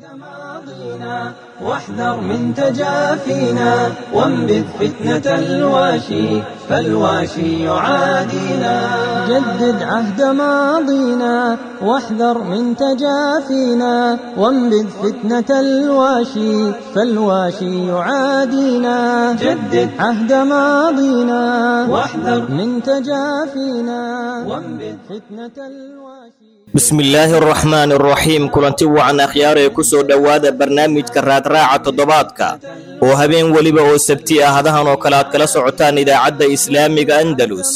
ماضينا واحذر من تجافينا وانبذ فتنة الواشي فالواشي يعادينا جدد عهد ماضينا واحذر من تجافينا وانبذ فتنة الواشي فالواشي يعادينا جدد عهد ماضينا واحذر من تجافينا وانبذ فتنة الواشي bismillaahi araxmaan araxiim kulanti wacan akhyaar ee ku soo dhowaada barnaamijka raadraaca toddobaadka oo habeen weliba oo sabti ah hadahan oo kale aad kala socotaan idaacadda islaamiga andalus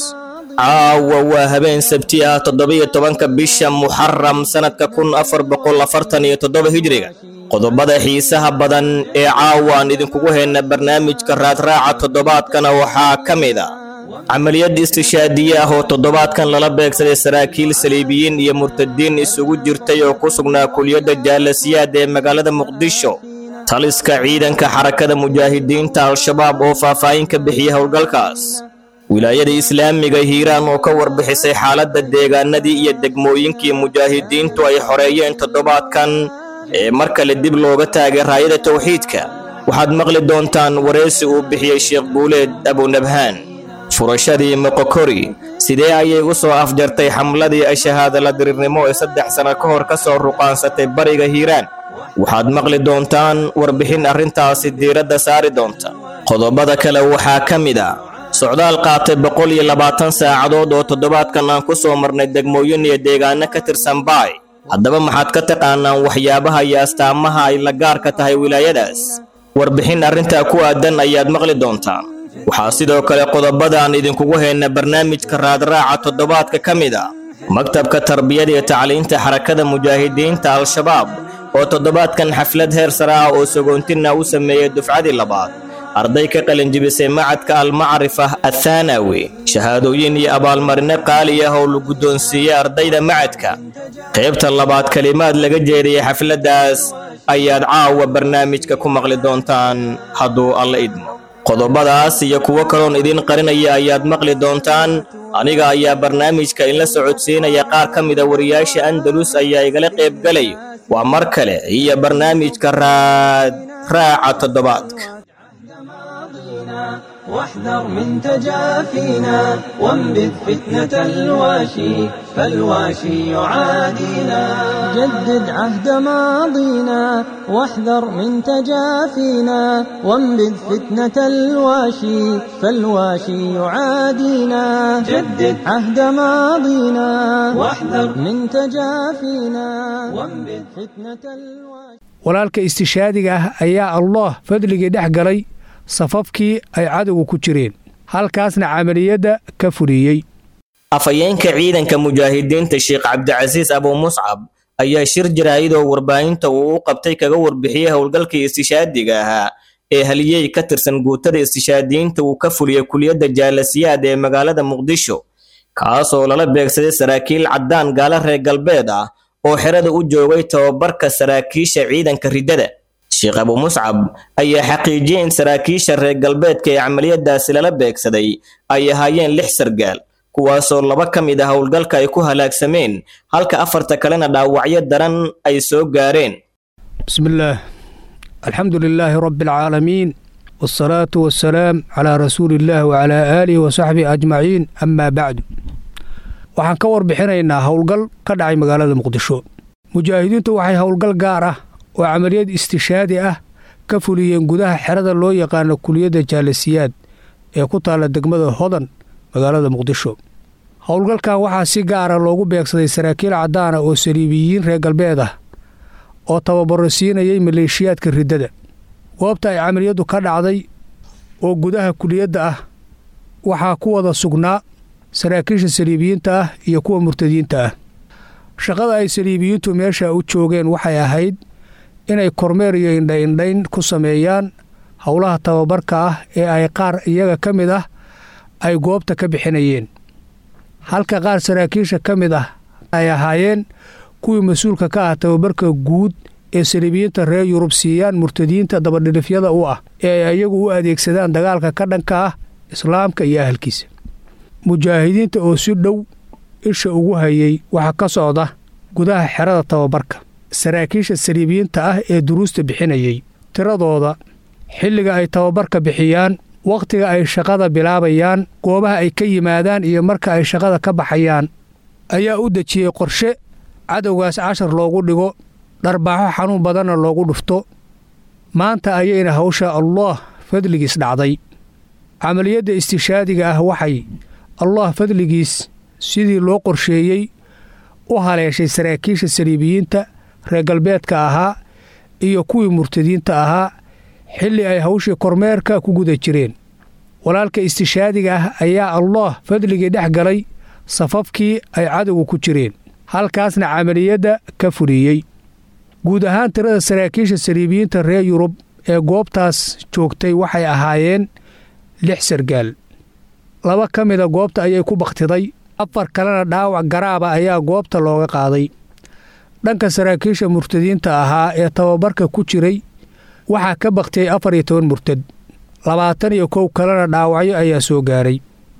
caawa waa habeen sabti ah toddobiyo tobanka bisha muxaram sannadka kun afar boqol afartan iyo toddoba hijriga qodobada xiisaha badan ee caawa aan idinkugu hayna barnaamijka raadraaca toddobaadkana waxaa ka mid a camaliyad istishaadiye ah oo toddobaadkan lala beegsaday saraakiil saliibiyiin iyo murtadiin isugu jirtay oo ku sugnaa kuliyadda jaalasiyaad ee magaalada muqdisho taliska ciidanka xarakada mujaahidiinta al-shabaab oo faahfaahin ka bixiyay howlgalkaas wilaayada islaamiga hiiraan oo ka warbixisay xaaladda deegaanadii iyo degmooyinkii mujaahidiintu ay xoreeyeen toddobaadkan ee mar kale dib looga taagay raayada tawxiidka waxaad maqli doontaan wareysi uu bixiyey sheekh guuleed abunabhaan furashadii moqokori sidee ayay u soo afjartay xamladii ashahaadala dirirnimo ee saddex sanno ka hor ka soo ruqaansatay bariga hiiraan waxaad maqli doontaan warbixin arrintaasi diiradda saari doonta qodobada kale waxaa ka mid a socdaal qaatay boqol iyo labaatan saacadood oo toddobaadkan aan ku soo marnay degmooyin iyo deegaano ka tirsan baay haddaba maxaad ka taqaanaan waxyaabaha iyo astaamaha ay la gaarka tahay wilaayadaas warbixin arrintaa ku aadan ayaad maqli doontaan waxaa sidoo kale qodobadaan idinkugu hayna barnaamijka raadraaca toddobaadka ka mid a maktabka tarbiyada iyo tacliinta xarakada mujaahidiinta al-shabaab oo toddobaadkan xaflad heer sare ah oo sagoontina u sameeyey dufcadii labaad arday ka qalinjibisay macadka almacrifa athaanawi shahaadooyin iyo abaalmarino qaali ah oo la guddoonsiiyey ardayda macadka qaybta labaad kelimaad laga jeediyey xafladdaas ayaad caawa barnaamijka ku maqli doontaan hadduu alla idmo qodobadaas iyo kuwo kaloon idiin qarinaya ayaad maqli doontaan aniga ayaa barnaamijka inla socodsiinaya qaar ka mida wariyaasha andalus ayaa igala qaybgalay waa mar kale iyo barnaamijka raad raaca toddobaadka واحذر من تجافينا وانبذ فتنة الواشي فالواشي يعادينا جدد عهد ماضينا واحذر من تجافينا وانبذ فتنة الواشي فالواشي يعادينا جدد عهد ماضينا واحذر من تجافينا وانبذ فتنة الواشي walaalka istishaadiga ah ayaa allah fadligii dhex galay safafkii ay cadowga ku jireen halkaasna camaliyadda ka fuliyey afhayeenka ciidanka mujaahidiinta sheekh cabdicasiis abuu muscab ayaa shir jaraa'idoo warbaahinta uu u qabtay kaga warbixiyey howlgalkii istishaadiga ahaa ee haliyey ka tirsan guutada istishaadiyiinta uu ka fuliyey kuliyadda jaalasiyaad ee magaalada muqdisho kaasoo lala beegsaday saraakiil caddaan gaala reer galbeed ah oo xerada u joogay tababarka saraakiisha ciidanka riddada sheekh abuu muscab ayaa xaqiijiyey in saraakiisha reer galbeedka ee camaliyadaasi lala beegsaday ay ahaayeen lix sargaal kuwaasoo laba ka mid ah howlgalka ay ku halaagsameen halka afarta kalena dhaawacyo daran ay soo gaareen bismillaah alxamdu lilaahi rabbi alcaalamiin waalsalaatu wassalaam calaa rasuuliillaah wacalaa aalihi wasaxbihi ajmaciin amaa bacdu waxaan ka warbixinaynaa howlgal ka dhacay magaalada muqdisho mujaahidiintu waxay howlgal gaar ah oo camaliyad istishaadi ah ka fuliyeen gudaha xerada loo yaqaano kuliyadda jaalasiyaad ee ku taalla degmada hodan magaalada muqdisho howlgalkan waxaa si gaara loogu beegsaday saraakiil caddaana oo saliibiyiin reer galbeed ah oo tababaro siinayay maleeshiyaadka riddada goobta ay camaliyaddu ka dhacday oo gudaha kuliyadda ah waxaa ku wada sugnaa saraakiisha saliibiyiinta ah iyo kuwa murtadiinta ah shaqada ay saliibiyiintu meesha u joogeen waxay ahayd inay kormeer iyo indhaindhayn ku sameeyaan howlaha tababarka ah ee ay qaar iyaga ka mid ah ay goobta ka bixinayeen halka qaar saraakiisha ka mid ah ay ahaayeen kuwii mas-uulka ka ah tababarka guud ee saliibiyiinta reer yurub siiyaan murtadiinta dabadhilifyada u ah ee ay iyagu u adeegsadaan dagaalka ka dhanka ah islaamka iyo ahalkiisa mujaahidiinta oo si dhow isha ugu hayay waxaa ka socda gudaha xerada tababarka saraakiisha saliibiyiinta ah ee duruusta bixinayey tiradooda xilliga ay tababarka bixiyaan wakhtiga ay shaqada bilaabayaan goobaha ay ka yimaadaan iyo marka ay shaqada ka baxayaan ayaa u dejiyey qorshe cadowgaas cashar loogu dhigo dharbaaxo xanuun badanna loogu dhufto maanta ayayna hawsha allaah fadligiis dhacday camaliyadda istishaadiga ah waxay allaah fadligiis sidii loo qorsheeyey u haleeshay saraakiisha saliibiyiinta reer galbeedka ahaa iyo kuwii murtadiinta ahaa xilli ay hawshii kormeerka ku guda jireen walaalka istishaadiga ah ayaa allaah fadligii dhex galay safafkii ay cadowga ku jireen halkaasna camaliyadda ka fuliyey guud ahaan tirada saraakiisha saliibiyiinta reer yurub ee goobtaas joogtay waxay ahaayeen lix sargaal laba ka mida goobta ayay ku bakhtiday afar kalena dhaawac garaaba ayaa goobta looga qaaday dhanka saraakiisha murtadiinta ahaa ee tababarka ku jiray waxaa ka bakhtiyey afar iyo toban murtad labaatan iyo kow kalena dhaawacyo ayaa soo gaaray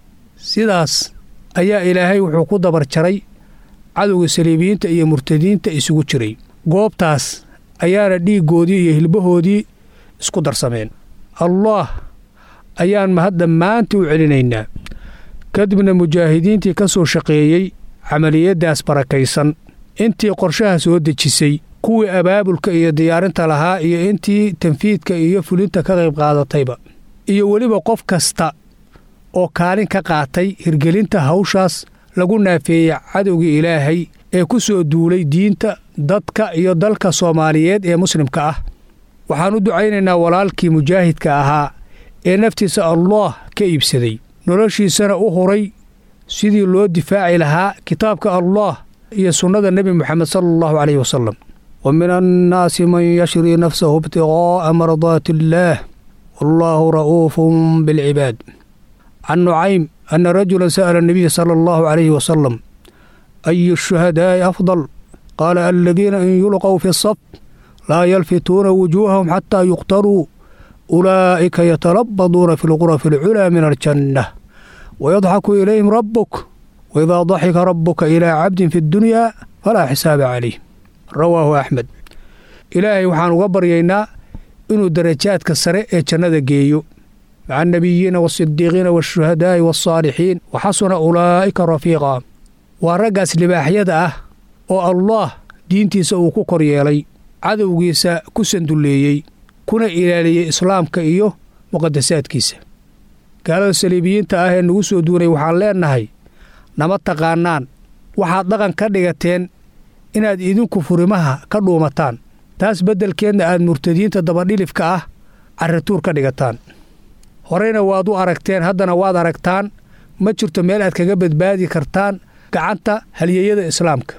sidaas ayaa ilaahay wuxuu ku dabar jaray cadowga saliibiyiinta iyo murtadiinta isugu jiray goobtaas ayaana dhiiggoodii iyo hilbahoodii isku darsameen allaah ayaan mahad dhammaantii u celinaynaa kadibna mujaahidiintii ka soo shaqeeyey camaliyaddaas barakaysan intii qorshaha soo dejisay kuwii abaabulka iyo diyaarinta lahaa iyo intii tanfiidka iyo fulinta ka qayb qaadatayba iyo weliba qof kasta oo kaalin ka qaatay hirgelinta hawshaas lagu naafeeyey cadowgii ilaahay ee ku soo duulay diinta dadka iyo dalka soomaaliyeed ee muslimka ah waxaan u ducaynaynaa walaalkii mujaahidka ahaa ee naftiisa allaah ka iibsaday noloshiisana u huray sidii loo difaaci lahaa kitaabka allaah iyo sunnada nebi moxamed sala allahu caleyhi wasalam wa min annaasi man yashrii nafsahu ibtiqaa'a mardaati illaah wallaahu ra'uufun bilcibaad can nucaym ana rajulan sa'ala anabiya sala allahu calayhi wasalam ayu shuhadaa'i afdal qaala aladiina in yulqow fi saf laa yalfituuna wujuuhahum xataa yuqtaruu ulaa'ika yatalabaduuna fi lqurafi alculaa min aljanna wayadxaku ilayhim rabbuk waidaa daxika rabbuka ilaa cabdin fi ddunyaa falaa xisaaba calayh rawaahu axmed ilaahay waxaan uga baryaynaa inuu darajaadka sare ee jannada geeyo maca annabiyiina waasidiiqiina waashuhadaa'i waasaalixiin wa xasuna ulaa'ika rafiiqa waa raggaas libaaxyada ah oo allaah diintiisa uu ku kor yeelay cadowgiisa ku sandulleeyey kuna ilaaliyey islaamka iyo muqadasaadkiisa gaalada saliibiyiinta ah ee nagu soo duunay waxaan leennahay nama taqaannaan waxaad dhaqan ka dhigateen inaad idinku furimaha ka dhuumataan taas beddelkeedna aad murtadiinta dabadhilifka ah carrituur ka dhigataan horeyna waad u aragteen haddana waad aragtaan ma jirto meel aad kaga badbaadi kartaan gacanta halyeeyada islaamka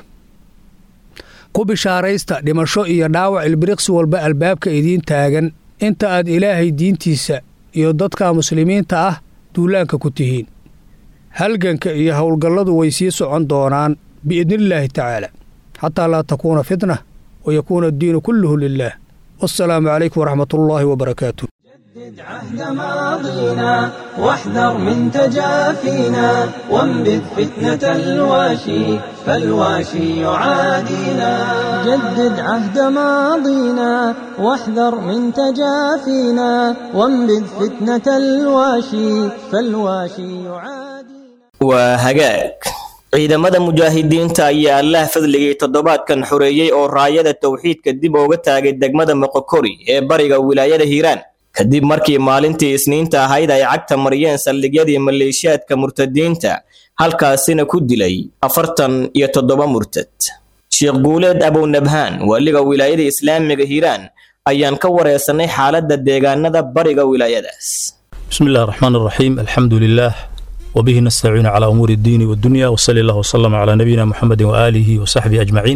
ku bishaaraysta dhimasho iyo dhaawac ilbiriqsi walba albaabka idiin taagan inta aad ilaahay diintiisa iyo dadka muslimiinta ah duulaanka ku tihiin halganka iyo howlgalladu way sii socon doonaan biidnillaahi tacaala xataa laa takuuna fitna wa yakuuna addiinu kulluhu lilaah wassalaamu calaykum waraxmat ullaahi wabarakaatu جدد عهد ماضينا واحذر من تجافينا وانبذ فتنة الواشي فالواشي يعادينا جدد عهد ماضينا واحذر من تجافينا وانبذ فتنة الواشي فالواشي يعادينا waa hagaag ciidamada mujaahidiinta ayaa allah fadligay toddobaadkan xoreeyey oo raayada towxiidka dib uga taagay degmada moqokori ee bariga wilaayada hiiraan kadib markii maalintii isniinta ahayd ay cagta mariyeen saldhigyadii maleeshiyaadka murtadiinta halkaasina ku dilay afartan iyo toddoba murtad sheekh guuleed abownabhaan waaliga wilaayada islaamiga hiiraan ayaan ka wareysanay xaaladda deegaanada bariga wilaayadaas بسم الله الرحمن الرحيم الحمد لله وبه نستعين على أمور الدين والدنيا وصلى الله وسلم على نبينا محمد وآله وصحبه أجمعين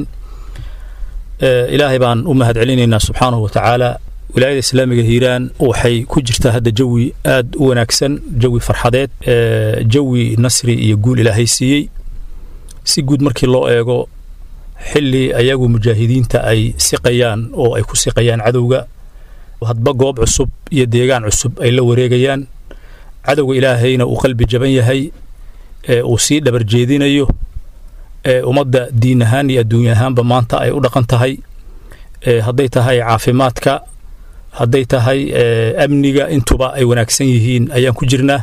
آه إلهي بان أمهد علينا سبحانه وتعالى wilaayada islaamiga hiiraan waxay ku jirtaa hadda jawi aad u wanaagsan jawi farxadeed jawi nasri iyo guul ilaahay siiyey si guud markii loo eego xili ayagu mujaahidiinta ay siqayaan oo ay ku siqayaan cadowga hadba goob cusub iyo deegaan cusub ay la wareegayaan cadowga ilaahayna uu qalbi jaban yahay uu sii dhabar jeedinayo ummadda diin ahaan iyo adduunya ahaanba maanta ay u dhaqan tahay hadday tahay caafimaadka hadday tahay amniga intuba ay wanaagsan yihiin ayaan ku jirnaa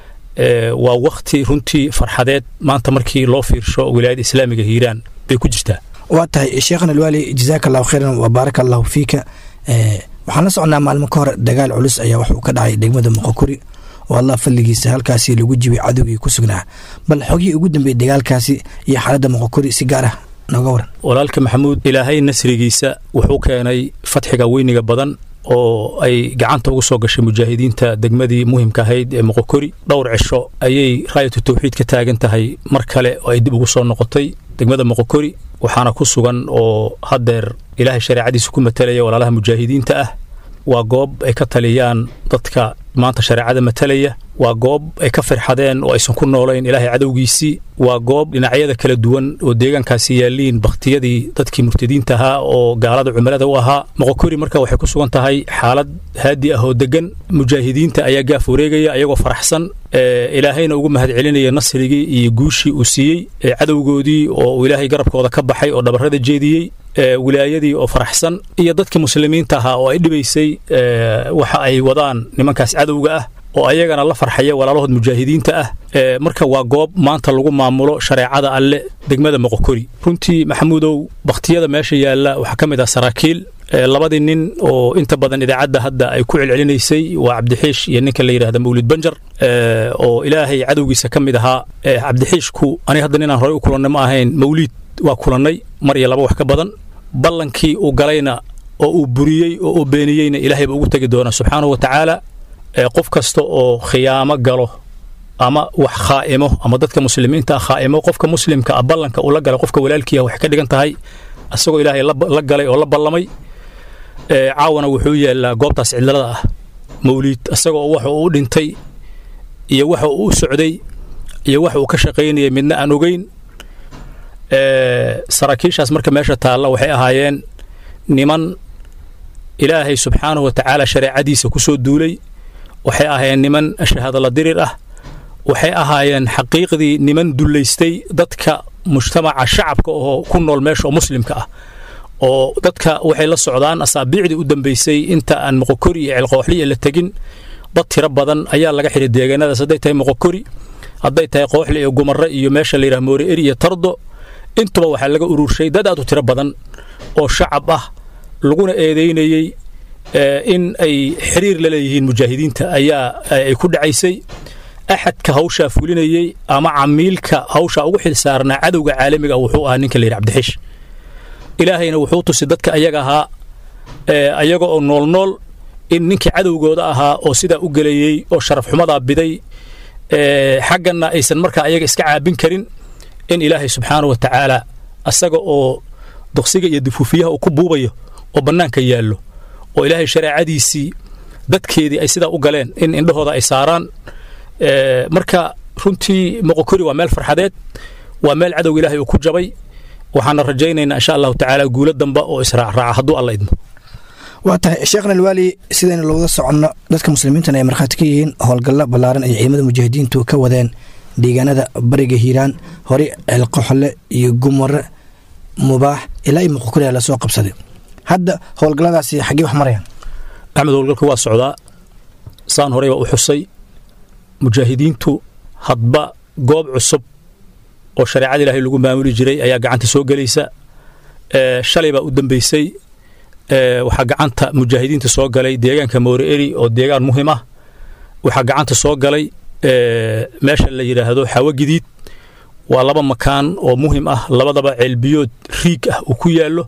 waa wakti runtii farxadeed maanta markii loo fiirsho wilaayada islaamiga hiiraan bay ku jirtaa waa tahay sheekhana alwaali jazaaka allahu khayran wa baaraka allahu fiika waxaan la socnaa maalmo ka hor dagaal culus ayaa waxuu ka dhacay degmada moqokuri oo allah fadligiisa halkaasi lagu jibay cadowgii ku sugnaa bal xogihii ugu dambeeyey dagaalkaasi iyo xaaladda moqokuri si gaar ah nooga waran walaalka maxamuud ilaahay nasrigiisa wuxuu keenay fatxiga weyniga badan oo ay gacanta ugu soo gashay mujaahidiinta degmadii muhimka ahayd ee moqokori dhowr cisho ayay raayatu tawxiid ka taagan tahay mar kale oo ay dib ugu soo noqotay degmada moqokori waxaana ku sugan oo haddeer ilaahay shareecadiisa ku matalaya walaalaha mujaahidiinta ah waa goob ay ka taliyaan dadka maanta shareecada matalaya waa goob ay ka firxadeen oo aysan ku noolayn ilaahay cadowgiisii waa goob dhinacyada kala duwan oo deegaankaasi yaalliin bakhtiyadii dadkii murtadiinta ahaa oo gaalada cumilada u ahaa moqokori marka waxay ku sugan tahay xaalad haadi ah oo deggan mujaahidiinta ayaa gaaf wareegaya ayagoo faraxsan ilaahayna ugu mahad celinaya nasrigii iyo guushii uu siiyey cadowgoodii oo uu ilaahay garabkooda ka baxay oo dhabarrada jeediyey wilaayadii oo faraxsan iyo dadkii muslimiinta ahaa oo ay dhibaysay waxa ay wadaan nimankaas cadowga ah oo ayagana la farxaya walaalahood mujaahidiinta ah marka waa goob maanta lagu maamulo shareecada alle degmada moqokori runtii maxamuudow bakhtiyada meesha yaalla waxaa ka mid ah saraakiil labadii nin oo inta badan idaacadda hadda ay ku celcelinaysay waa cabdixiish iyo ninka la yidhahda mawlid banjar oo ilaahay cadowgiisa ka mid ahaa cabdixiishku aniga hadda ninaan horey u kulannay ma ahayn mawliid waa kulannay mar iyo laba wax ka badan ballankii uu galayna oo uu buriyey oo uu beeniyeyna ilaahay baa ugu tegi doonaa subxaanahu wa tacaala qof kasta oo khiyaamo galo ama wax khaa'imo ama dadka muslimiinta ah khaa'imo qofka muslimka ah ballanka uu la galay qofka walaalkiiah waxay ka dhigan tahay asagoo ilaahay la galay oo la ballamay caawana wuxuu yaallaa goobtaas cidlada ah mawliid asagoo waxa uu u dhintay iyo waxa uu u socday iyo waxa uu ka shaqaynayay midna aan ogeyn saraakiishaas marka meesha taalla waxay ahaayeen niman ilaahay subxaanahu wa tacaala shareecadiisa ku soo duulay waxay ahaayeen niman shahaadala dirir ah waxay ahaayeen xaqiiqdii niman dullaystay dadka mujtamaca shacabka oo ku nool meesha oo muslimka ah oo dadka waxay la socdaan asaabiicdii u dambaysay inta aan moqokori iyo celqooxliya la tegin dad tiro badan ayaa laga xidhay deegaanadaas hadday tahay moqokori hadday tahay qooxli iyo gumarre iyo meesha layidhaha moore eri iyo tardo intuba waxaa laga ururshay dad aad u tiro badan oo shacab ah laguna eedaynayey in ay xiriir la leeyihiin mujaahidiinta ayaa ay ku dhacaysay axadka hawshaa fulinayey ama camiilka hawshaa ugu xil saarnaa cadowga caalamiga wuxuu ahaa ninka layidhi cabdixiish ilaahayna wuxuu tusay dadka ayaga ahaa ayaga oo nool nool in ninkii cadowgooda ahaa oo sidaa u gelayey oo sharaf xumadaa biday xagganna aysan markaa ayaga iska caabin karin in ilaahay subxaanahu wa tacaala asaga oo duqsiga iyo dufuufiyaha uu ku buubayo oo bannaanka yaallo oo ilaahay shareecadiisii dadkeedii ay sidaa u galeen in indhahooda ay saaraan marka runtii moqokori waa meel farxadeed waa meel cadowga ilaahay uu ku jabay waxaana rajaynaynaa insha allahu tacaala guulo damba oo israacraaca hadduu alla idmo waa tahay sheekhna alwaali sidaynu looga soconno dadka muslimiintana ay markhaati ka yihiin howlgallo ballaaran ay ciidamada mujaahidiintu ka wadeen deegaanada bariga hiiraan horey ceelqoxle iyo gumare mubaax ilaa iyo moqokori la soo qabsaday hadda howlgalladaasi xaggee wax marayaan axmed howlgalka waa socdaa saan horey baa u xusay mujaahidiintu hadba goob cusub oo shareecada ilaahay lagu maamuli jiray ayaa gacanta soo gelaysa shalay baa u dambaysay waxaa gacanta mujaahidiinta soo galay deegaanka moore eri oo deegaan muhim ah waxaa gacanta soo galay meesha la yidhaahdo xawo gidiid waa laba makaan oo muhim ah labadaba ceelbiyood riig ah uu ku yaallo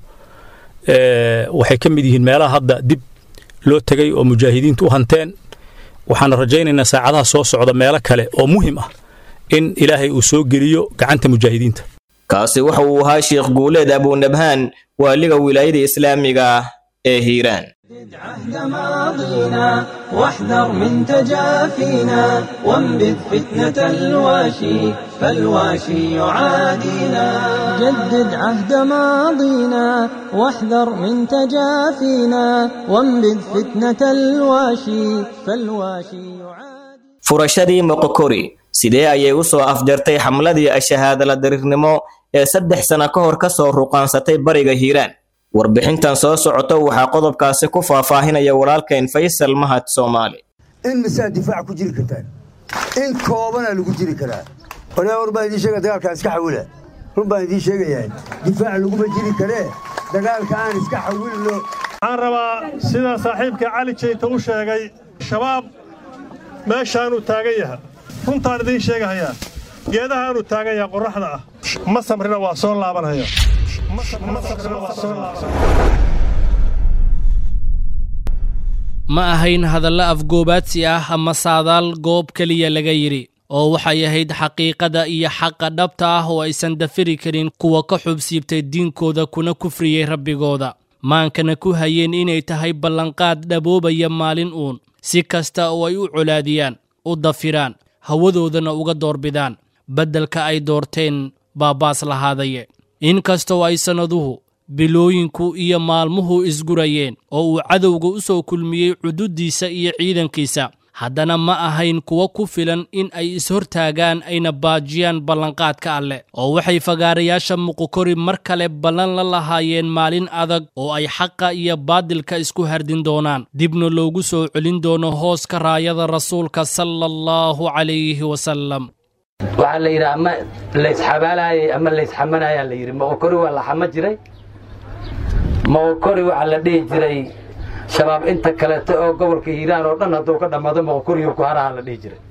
waxay ka mid yihiin meelaha hadda dib loo tegay oo mujaahidiintu u hanteen waxaana rajaynaynaa saacadaha soo socda meelo kale oo muhim ah in ilaahay uu soo geliyo gacanta mujaahidiinta kaasi waxa uu ahaa sheekh guuleed abunabhaan waaliga wilaayada islaamiga ah ee hiiraan عهد ماضينا واحذر من تجافينا وانبذ فتنة الواشي فالواشي يعادينا جدد عهد ماضينا واحذر من تجافينا وانبذ فتنة الواشي فالواشي يعادينا furashadii moqokori sidee ayay u soo afjartay xamladii ashahaadala dariirnimo ee saddex sano ka hor ka soo ruqaansatay bariga hiiraan warbixintan soo socota waxaa qodobkaasi ku faahfaahinaya walaalkeen faysal mahad soomaali in misaa difaac ku jiri kartaan in koobana lagu jiri karaa oraa war baan idiin sheega dagaalkaan iska xawila run baan idiin sheegayaa difaac laguma jiri karee dagaalka aan iska xawilno waxaan rabaa sida saaxiibka cali jeyta u sheegay shabaab meeshaanuu taagan yaha runtaan idiin sheegahayaa geedahaanuu taagan yaha qorraxda ah ma samrina waa soo laabanaya ma ahayn hadallo afgoobaadsi ah ama saadaal goob keliya laga yidhi oo waxay ahayd xaqiiqada iyo xaqa dhabta ah oo aysan dafiri karin kuwa ka xubsiibtay diinkooda kuna kufriyey rabbigooda maankana ku hayeen inay tahay ballanqaad dhaboobaya maalin uun si kasta oo ay u colaadiyaan u dafiraan hawadoodana uga doorbidaan beddelka ay doorteen baabaas lahaadaye inkastoo ay sannaduhu bilooyinku iyo maalmuhu isgurayeen oo uu cadowga u soo kulmiyey cududdiisa iyo ciidankiisa haddana ma ahayn kuwo ku filan in ay ishortaagaan ayna baajiyaan ballanqaadka alleh oo waxay fagaarayaasha muqukori mar kale ballan la lahaayeen maalin adag oo ay xaqa iyo baadilka isku hardin doonaan dibna loogu soo celin doono hooska raayada rasuulka sala allahu calayhi wasalam waxaa la yidhi ama laysxabaalaayay ama laysxamanayaa la yidhi moqokori waa la xama jiray moqokori waxaa la dhihi jiray shabaab inta kaleeto oo gobolka hiiraan oo dhan hadduu ka dhammaado moqokoriyo ku haraha la dhihi jiray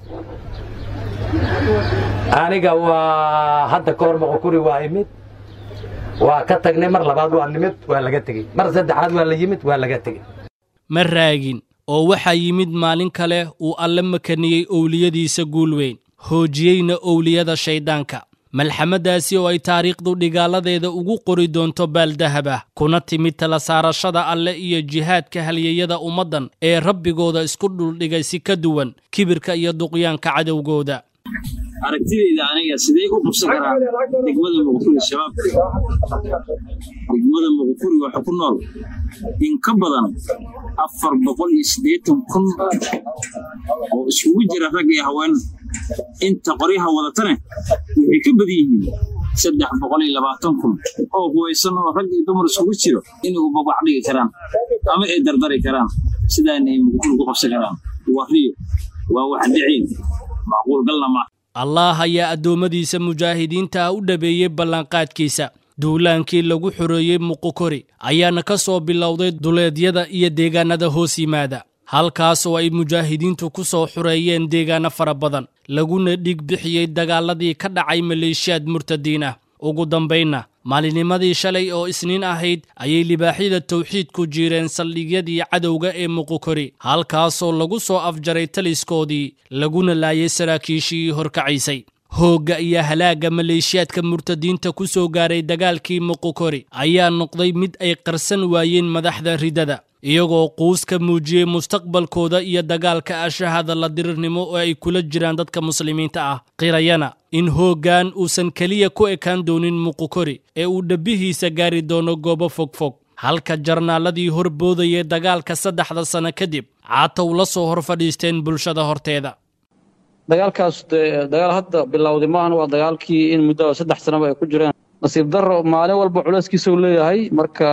aniga waa hadda ka hor moqokori waa imid waa ka tagnay mar labaad waa nimid waa laga tegey mar saddexaad waa la yimid waa laga tegey ma raagin oo waxaa yimid maalin kale uu alle makaniyey owliyadiisa guul weyn hoojiyeyna owliyada shayddaanka malxamadaasi oo ay taariikhdu dhigaaladeeda ugu qori doonto baaldahab ah kuna timid tala saarashada alle iyo jihaadka halyeyada ummaddan ee rabbigooda isku dhuldhigay si ka duwan kibirka iyo duqyaanka cadowgooda aragtidayda aniga sidee u qabsan karaa degmada muqufuri shabaabka degmada muqufuri waxa ku nool in ka badan afar boqol iyo siddeetan kun oo isugu jira rag iyo haween inta qoryaha wadatane waxay ka badan yihiin saddex boqol iyo labaatan kun oo huwaysan oo rag iyo dumar isugu jiro inay ubabac dhigi karaan ama ay dardari karaan sidaana ay muqufuri ku qabsan karaan waa riyo waa wax dhiciin macquul galna maaha allah ayaa addoommadiisa mujaahidiinta ah u dhabeeyey ballanqaadkiisa duulaankii lagu xoreeyey muqukori ayaana ka soo bilowday duleedyada iyo deegaannada hoos yimaada halkaas oo ay mujaahidiintu ku soo xureeyeen deegaanno fara badan laguna dhig bixiyey dagaaladii ka dhacay maleeshiyaad murtadiin ah ugu dambaynna maalinimadii shalay oo isniin ahayd ayay libaaxyada tawxiidku jiireen saldhigyadii cadowga ee muqukori halkaasoo lagu soo afjaray taliskoodii laguna laayay saraakiishii horkacaysay hoogga iyo halaagga maleeshiyaadka murtadiinta ku soo gaaray dagaalkii muqukori ayaa noqday mid ay qarsan waayeen madaxda ridada iyagoo quus ka muujiyey mustaqbalkooda iyo dagaalka ashahada la dirirnimo oo ay kula jiraan dadka muslimiinta ah qirayana in hooggan uusan keliya ku ekaan doonin muqukori ee uu dhabbihiisa gaari doono goobo fogfog halka jarnaaladii horboodayay dagaalka saddexda sano kadib caatow la soo hor fadhiisteen bulshada horteeda dagaalkaas dagaal hadda bilowday maahan waa dagaalkii in muddo saddex sanaba ay ku jireen nasiib darro maalin walba culeyskiisa uu leeyahay marka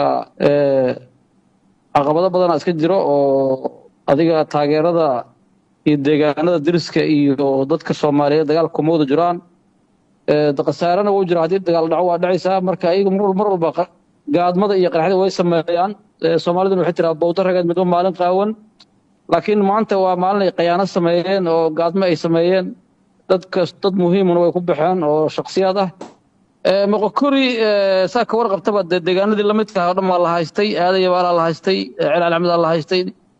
caqabado badanaa iska jiro oo adiga taageerada iyo deegaanada deriska iyo dadka soomaaliyeed dagaal kuma wada jiraan khasaarana wuu jira haddii dagaal dhaco waa dhacaysaa marka ayaga mar walba gaadmada iyo qaraxda way sameeyaan soomaaliduna waxay tiraa bowda rageed midba maalin qaawan laakiin maanta waa maalin ay khayaano sameeyeen oo gaadmo ay sameeyeen dadkas dad muhiimuna way ku baxeen oo shaksiyaad ah moqokori saa ka warqabtaba dee deegaanadii lamidka oo dhan baa la haystay aadaya baalaa la haystay celaal axmedaa la haystay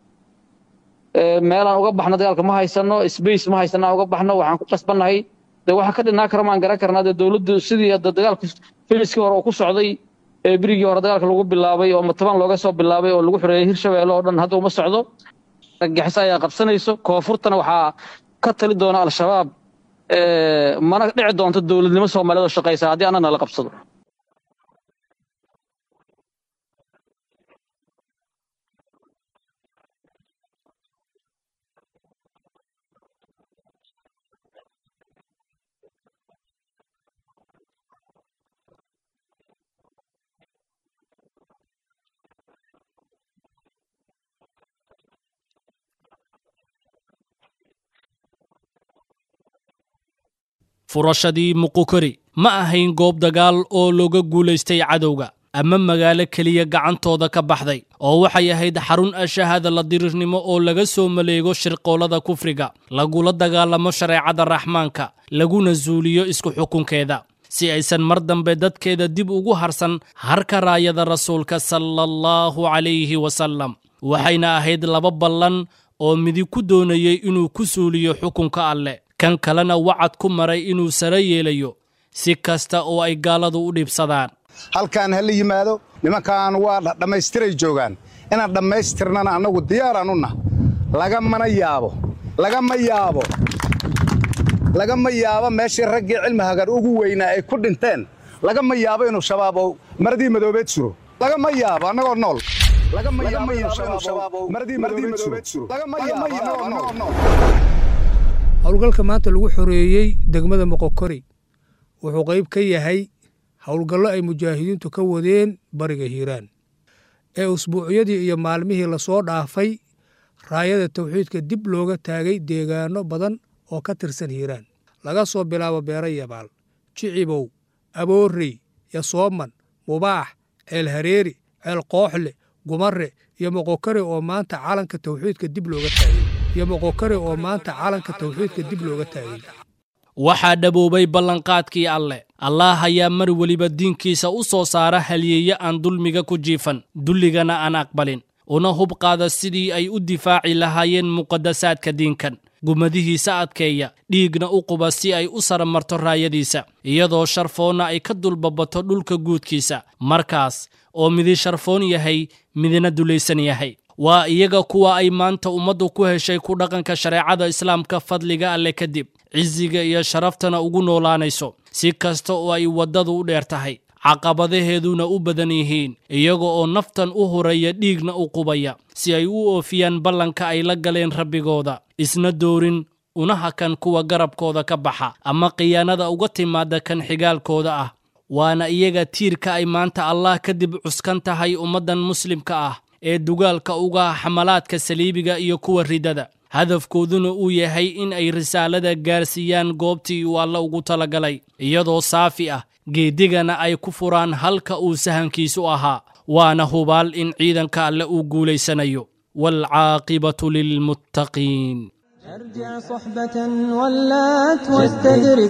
meelaan uga baxno dagaalka ma haysano space ma haysana uga baxno waxaan ku qasbannahay dee waxa ka dhinaa kara maan garan karnaa dee dowladdu sidii hadda dagaalku filiskii hore oo ku socday ee birigii hore dagaalka lagu bilaabay oo mataban looga soo bilaabay oo lagu xoreeyey hirshabeelle oo dhan hadda uma socdo argagixis ayaa qabsanayso koonfurtana waxaa ka tali doona al-shabaab mana dhici doonto dowladnimo soomaaliyeed oo shaqaysa haddii annana la qabsado furashadii muqukori ma ahayn goob dagaal oo looga guulaystay cadowga ama magaalo keliya gacantooda ka baxday oo waxay ahayd xarun ashahada la dirirnimo oo laga soo maleego shirqoolada kufriga lagula dagaalamo shareecada raxmaanka laguna suuliyo isku xukunkeeda si aysan mar dambe dadkeeda dib ugu harsan harka raayada rasuulka sala allahu calayhi wasallam waxayna ahayd laba ballan oo midig ku doonayey inuu ku suuliyo xukunka alleh kan kalena wacad ku maray inuu sare yeelayo si kasta oo ay gaaladu u dhibsadaan halkaan ha la yimaado nimankaan waa dhammaystiray joogaan inaan dhammaystirnana annagu diyaaraan u nah lagamana yaabo lagama yaabo lagama yaabo meeshii raggii cilmi hagar ugu weynaa ay ku dhinteen lagama yaabo inuu shabaab oo maradii madoobeed suro lagama yaabo annagoo nool lagama yaabo inuu shabaab oo maradii madoobeed suro lagama yaabo annagoo nool howlgalka maanta lagu xoreeyey degmada moqokori wuxuu qayb ka yahay howlgallo ay mujaahidiintu ka wadeen bariga hiiraan ee usbuucyadii iyo maalmihii lasoo dhaafay raayada tawxiidka dib looga taagay deegaanno badan oo ka tirsan hiiraan laga soo bilaabo beero yabaal jicibow aboorrey yasooman mubaax ceel hareeri ceel qooxle gumare iyo moqokare oo maanta calanka tawxiidka dib looga taagay iyo moqokare oo maanta calanka tawxiidka dib looga taagay waxaa dhaboobay ballanqaadkii alleh allaah ayaa mar weliba diinkiisa u soo saara halyeeye aan dulmiga ku jiifan dulligana aan aqbalin una hub qaada sidii ay u difaaci lahaayeen muqadasaadka diinkan gumadihiisa adkeeya dhiigna u quba si ay u saramarto raayadiisa iyadoo sharfoonna ay ka dulbabato dhulka guudkiisa markaas oo midi sharfoon yahay midina dulaysan yahay waa iyaga kuwa ay maanta ummaddu ku heshay ku dhaqanka shareecada islaamka fadliga alleh kadib cisiga iyo sharaftana ugu noolaanayso si kasta oo ay waddadu u dheer tahay caqabadaheeduna u badan yihiin iyaga oo naftan u huraya dhiigna u qubaya si ay u oofiyaan ballanka ay la galeen rabbigooda isna doorin una hakan kuwa garabkooda ka baxa ama khiyaanada uga timaada kan xigaalkooda ah waana iyaga tiirka ay maanta allah kadib cuskan tahay ummaddan muslimka ah ee dugaalka uga xamalaadka saliibiga iyo kuwa ridada hadafkooduna uu yahay in ay risaalada gaarsiiyaan goobtii uu alla ugu talagalay iyadoo saafi ah geedigana ay ku furaan halka uu sahankiisu ahaa waana hubaal in ciidanka alle uu guulaysanayo waalcaaqibatu lilmuttaqiin ارجع صحبة ولات واستدرك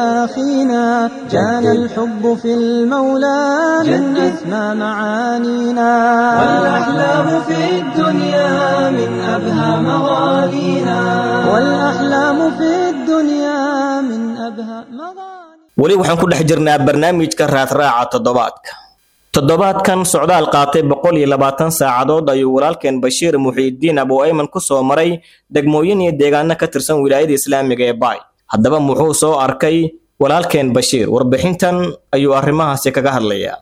تآخينا كان الحب في المولى من أسمى معانينا والأحلام في الدنيا من أبهى مغانينا والأحلام في الدنيا من أبهى مغانينا weli waxaan ku dhex jirnaa barnaamijka raadraaca toddobaadka toddobaadkan socdaal qaatay boqol iyo labaatan saacadood ayuu walaalkeen bashiir muxiidiin abu ayman ku soo maray degmooyin iyo deegaano ka tirsan wilaayada islaamiga ee baay haddaba muxuu soo arkay walaalkeen bashiir warbixintan ayuu arrimahaasi kaga hadlayaa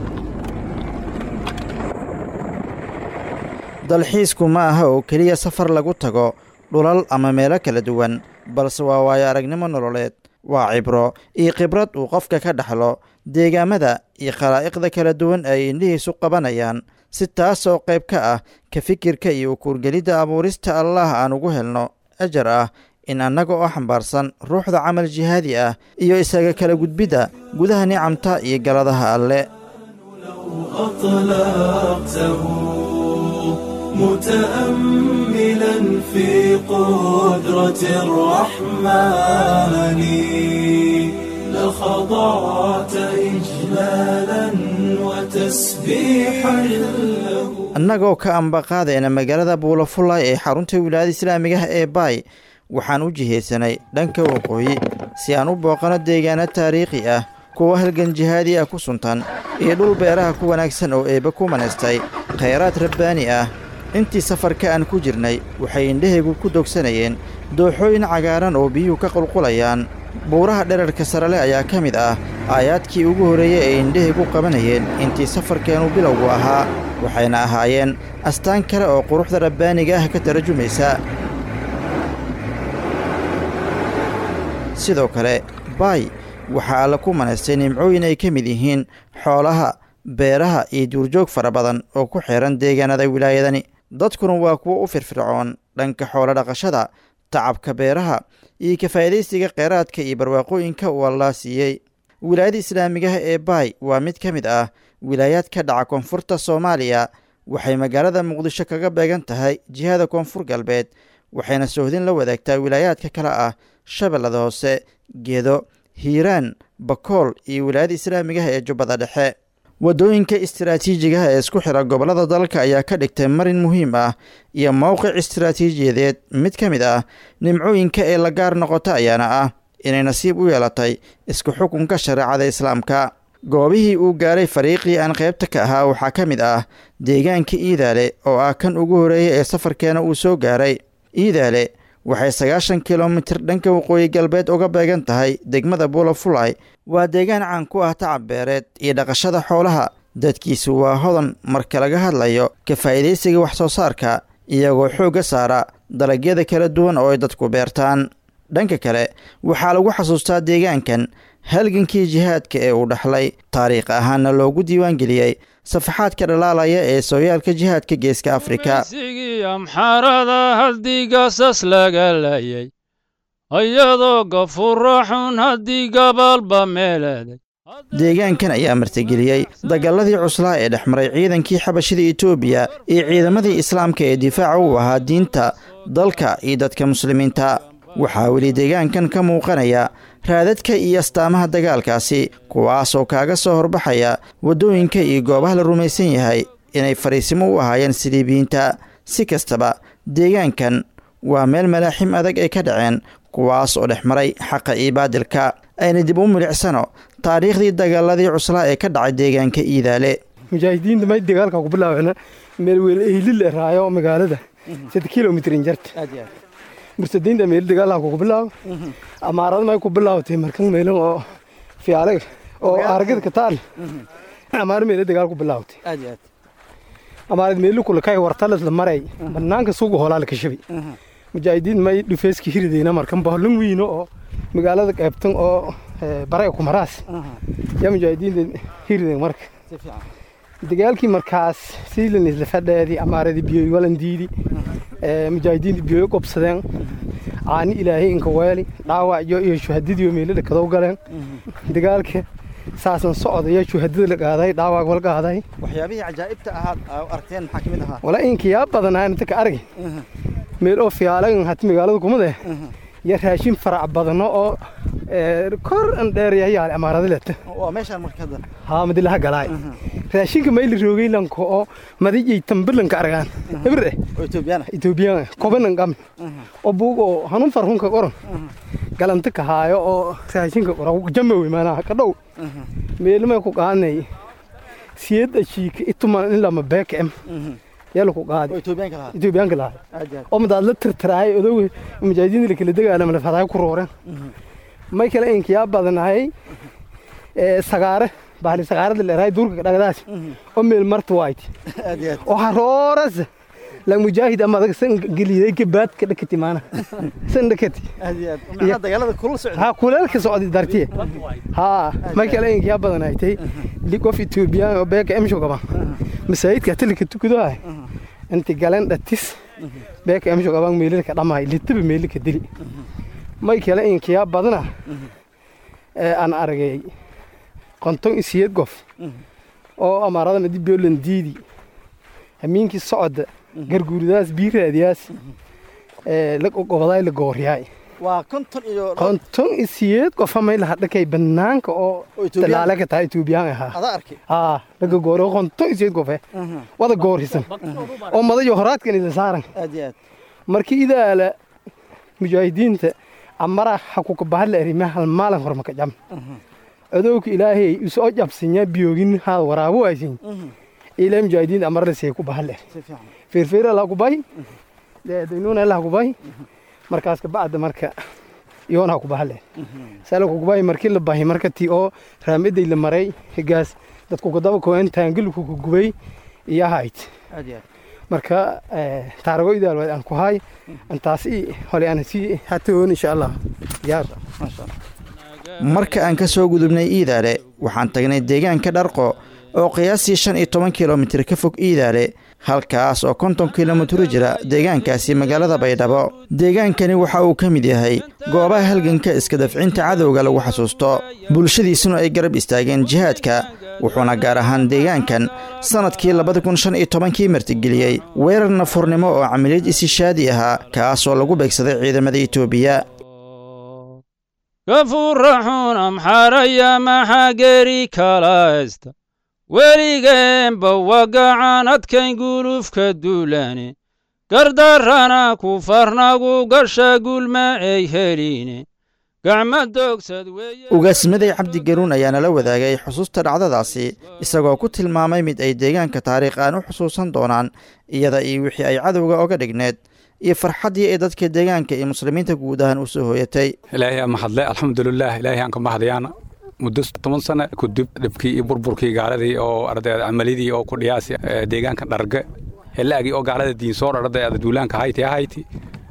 dalxiisku ma aha oo keliya safar lagu tago dhulal ama meelo kala duwan balse waa waayo aragnimo nololeed waa cibro iyo khibrad uu qofka ka dhaxlo deegaamada iyo khalaa'iqda kala duwan ay indhihiisu qabanayaan si taas oo qayb ka ah ka fikirka iyo ukuurgelidda abuurista allaah aan ugu helno ajar ah in annaga oo xambaarsan ruuxda camal jihaadi ah iyo isaga kala gudbidda gudaha nicamta iyo galadaha alle متأملا في قدرة الرحمن لخضعت إجلالا وتسبيحا له annagoo ka ambaqaadayna magaalada buulafulay ee xarunta wilaayada islaamigaha ee baay waxaan u jihaysanay dhanka waqooyi si aan u booqano deegaano taariikhi ah kuwa halgan jihaadi ah ku suntan iyo dhul beeraha ku wanaagsan oo eebbe ku manaystay khayraad rabbaani ah intii safarka aan ku jirnay waxay indhahaygu ku dogsanayeen dooxooyin cagaaran oo biyuhu ka qulqulayaan buuraha dherarka sarale ayaa ka mid ah aayaadkii ugu horreeyey ay indhahaygu qabanayeen intii safarkeennu bilowgu ahaa waxayna ahaayeen astaan kale oo quruxda rabbaaniga ah ka tarajumaysa sidoo kale baay waxaa alla ku manaystay nimcooyin ay ka mid yihiin xoolaha beeraha iyo duurjoog fara badan oo ku xeehan deegaanada wilaayadani dadkuna waa kuwo u firfircoon dhanka xoolo dhaqashada tacabka beeraha iyo ka faa'iidaysiga kheyraadka iyo barwaaqooyinka uu allaa siiyey wilaayada islaamigaha ee baay waa mid ka mid ah wilaayaad ka dhaca koonfurta soomaaliya waxay magaalada muqdisho kaga beegan tahay jihada koonfur galbeed waxayna soohdin la wadaagtaa wilaayaadka kale ah shabeellada hoose gedo hiiraan bakool iyo wilaayada islaamigaha ee jubbada dhexe waddooyinka istaraatiijigaha ee isku xira gobollada dalka ayaa ka dhigtay marin muhiim ah iyo mowqic istaraatiijiyadeed mid ka mid ah nimcooyinka ee la gaar noqota ayaana ah inay nasiib u yeelatay isku xukunka shareecada islaamka goobihii uu gaaray fariiqii aan qaybta ka ahaa waxaa ka mid ah deegaanka iidaale oo ah kan ugu horeeyay ee safarkeena uu soo gaaray iidaale waxay sagaashan kilomitir dhanka waqooyi galbeed uga beegan tahay degmada buulafulay waa deegaan caan ku ah tacab beereed iyo dhaqashada xoolaha dadkiisu waa hodan marka laga hadlayo ka faa'iidaysiga wax soo saarka iyagoo xoogga saara dalagyada kala duwan oo ay dadku beertaan dhanka kale waxaa lagu xasuustaa deegaankan halgankii jihaadka ee uu dhaxlay taariikh ahaanna loogu diiwaangeliyey safaxaadka dhalaalaya ee sooyaalka jihaadka geeska afrika amxarada haddii gaasas laga layay iyadoo gafuro xun haddii gabalba meeleeday deegaankan ayaa martigeliyey dagaaladii cuslaa ee dhex maray ciidankii xabashida etoobiya iyo ciidamadii islaamka ee difaaca u ahaa diinta dalka iyo dadka muslimiinta waxaa weli deegaankan ka muuqanaya raadadka iyo astaamaha dagaalkaasi kuwaasoo kaaga soo horbaxaya waddooyinka iyo goobaha la rumaysan yahay inay fariisimo u ahaayeen siliibiyiinta si kastaba deegaankan waa meel malaaxim adag ay ka dhaceen kuwaas oo dhex maray xaqa iyo baadilka ayna dib u milicsano taariikhdii dagaaladii cuslaa ee ka dhacay deegaanka iidaale mujaahidiinta may dagaalka ku bilaabeen meel weel ehlil raayo magaalada sida kilomitrin jarta mursadiinta meel dagaalka ku bilaabo amaarada may ku bilaawtay markan meelan oo fiyaale oo aragada ka taal amaar meel dagaal ku bilaawtay aad aad amaarad meelu kula kay wartalas la maray banaanka suuqa hoolaa la kashabay mujaahidiin may dhufeeski hiridayna markan bohlan wiino oo magaalada qaybtan oo baraya ku maraas yaa mujaahidiinta hiridayn marka dagaalkii markaas siilan isla fadheedii amaaradii biyoy walan diidi mujaahidiinta biyoy qobsadeen caani ilaahay inka weeli dhaawacyo iyo shuhadadiiyo meelada kadow galeen dagaalka saasan socda iyo shuhadada la qaaday dhaawac wal qaaday waxyaabihii cajaa'ibta ahaad aragteen maxaa kamid ahaa wala inkiyaa badanaa inta ka argay meel oo fiyaalagan hati magaalada kumade iyo raashin farac badano oo kor an dheeryahay amaarada leta waa meeshaan marka hadda haa madilaha galaay raashinka mayli roogay lanko oo madijay tambilanka argaan hebre oo etoobiyaan etoobiyaan kobanan qam oo buug oo hanun farhunka qoran galanta ka haayo oo raashinka qoran jamowe maanaha ka dhow meelmay ku qaadnay siyad ashiika ituman in lama beekem yala ku qaadi etoobiyaanka lahaa oo madaad la tirtiraay odow mujaahidiinta la kala dagaalama lafadaay ku rooreen may kale inkiyaa badanahay sagaare bahli sagaarada leerahay duurka dhagdaas oo meel marta waayt oo harooras la mujaahid ama adag san geliday gabaad ka dhakati maana san dhakati ha kuleelka socdi dartiye ha may kale inkiyaa badanahay tay qof etoobiyaan oo beeka emsho qaba masaajidka tilka tukudahay inti galeen dhatis beeka emsho qaban meelilka dhamaay litaba meelilka dili may kale inkiyaa badana aan aragay konton isiyad gof oo amaarada madi biolan diidi hamiinkii socda garguuridaas biiraadiyaas la gobodaay la gooriyaay waa konton iyo konton isiyad qofa may laha dhakay banaanka oo dalaale ka tahay etoobiyaan ahaa adaa arkay haa laga gooro konton isiyad gofe wada goorisan oo madayo horaadkan isla saaran aad iyo aad markii idaala mujaahidiinta amara hakuka bahadla erime hal maalin hormaka jam adowka ilaahay isoo jabsinya biyoogin haad waraabo aysin ilaa mujaahidiinta amara lasee ku bahadla feerfeera laa ku bahi daynuuna laa ku bahi markaas kabacda marka yoonaa ku bahadle sala ku bahi markii la bahi marka tii oo raamiday la maray higaas dadku kadaba koen taangilku ku gubay iyo ahayd aad iyo aad marka taarago idaalwaad aan ku hay antaasi hole aan sii hatoon insha allah diyaar marka aan ka soo gudubnay iidaale waxaan tagnay deegaanka dharqo oo qiyaastii shan iyo toban kilomitir ka fog iidaale halkaas oo konton kilomitr jira deegaankaasi magaalada baydhabo deegaankani waxa uu ka mid yahay goobaha halganka iska dafcinta cadowga lagu xasuusto bulshadiisuna ay garab istaageen jihaadka wuxuuna gaar ahaan deegaankan sannadkii labada kun shan iyo tobankii martigeliyey weerar nafurnimo oo camiliyad isishaadi ahaa kaasoo lagu beegsaday ciidamada etoobiya gafuraxun amxaraya maxaa geri kalaysta weligeenba wagacan adkayn gulufka duulane gardarrana ku farnagu gasha gulma ay heline gacma doogsad ugaasmaday cabdi garuun ayaa nala wadaagay xusuusta dhacdadaasi isagoo ku tilmaamay mid ay deegaanka taariikh aan u xusuusan doonaan iyada iyo wixii ay cadowga oga dhigneed iyo farxaddii ay dadka deegaanka iyo muslimiinta guud ahaan u soo hooyatay ilaahay aan mahadle alxamdulilah ilaahay aan ka mahadayaana muddo toban sano kudib dhibkii iyo burburkii gaaladii oo ardayda camalidii oo ku dhiyaasi deegaanka dharge helaagii oo gaalada diinsoor ardayda duulaanka hayti ahayti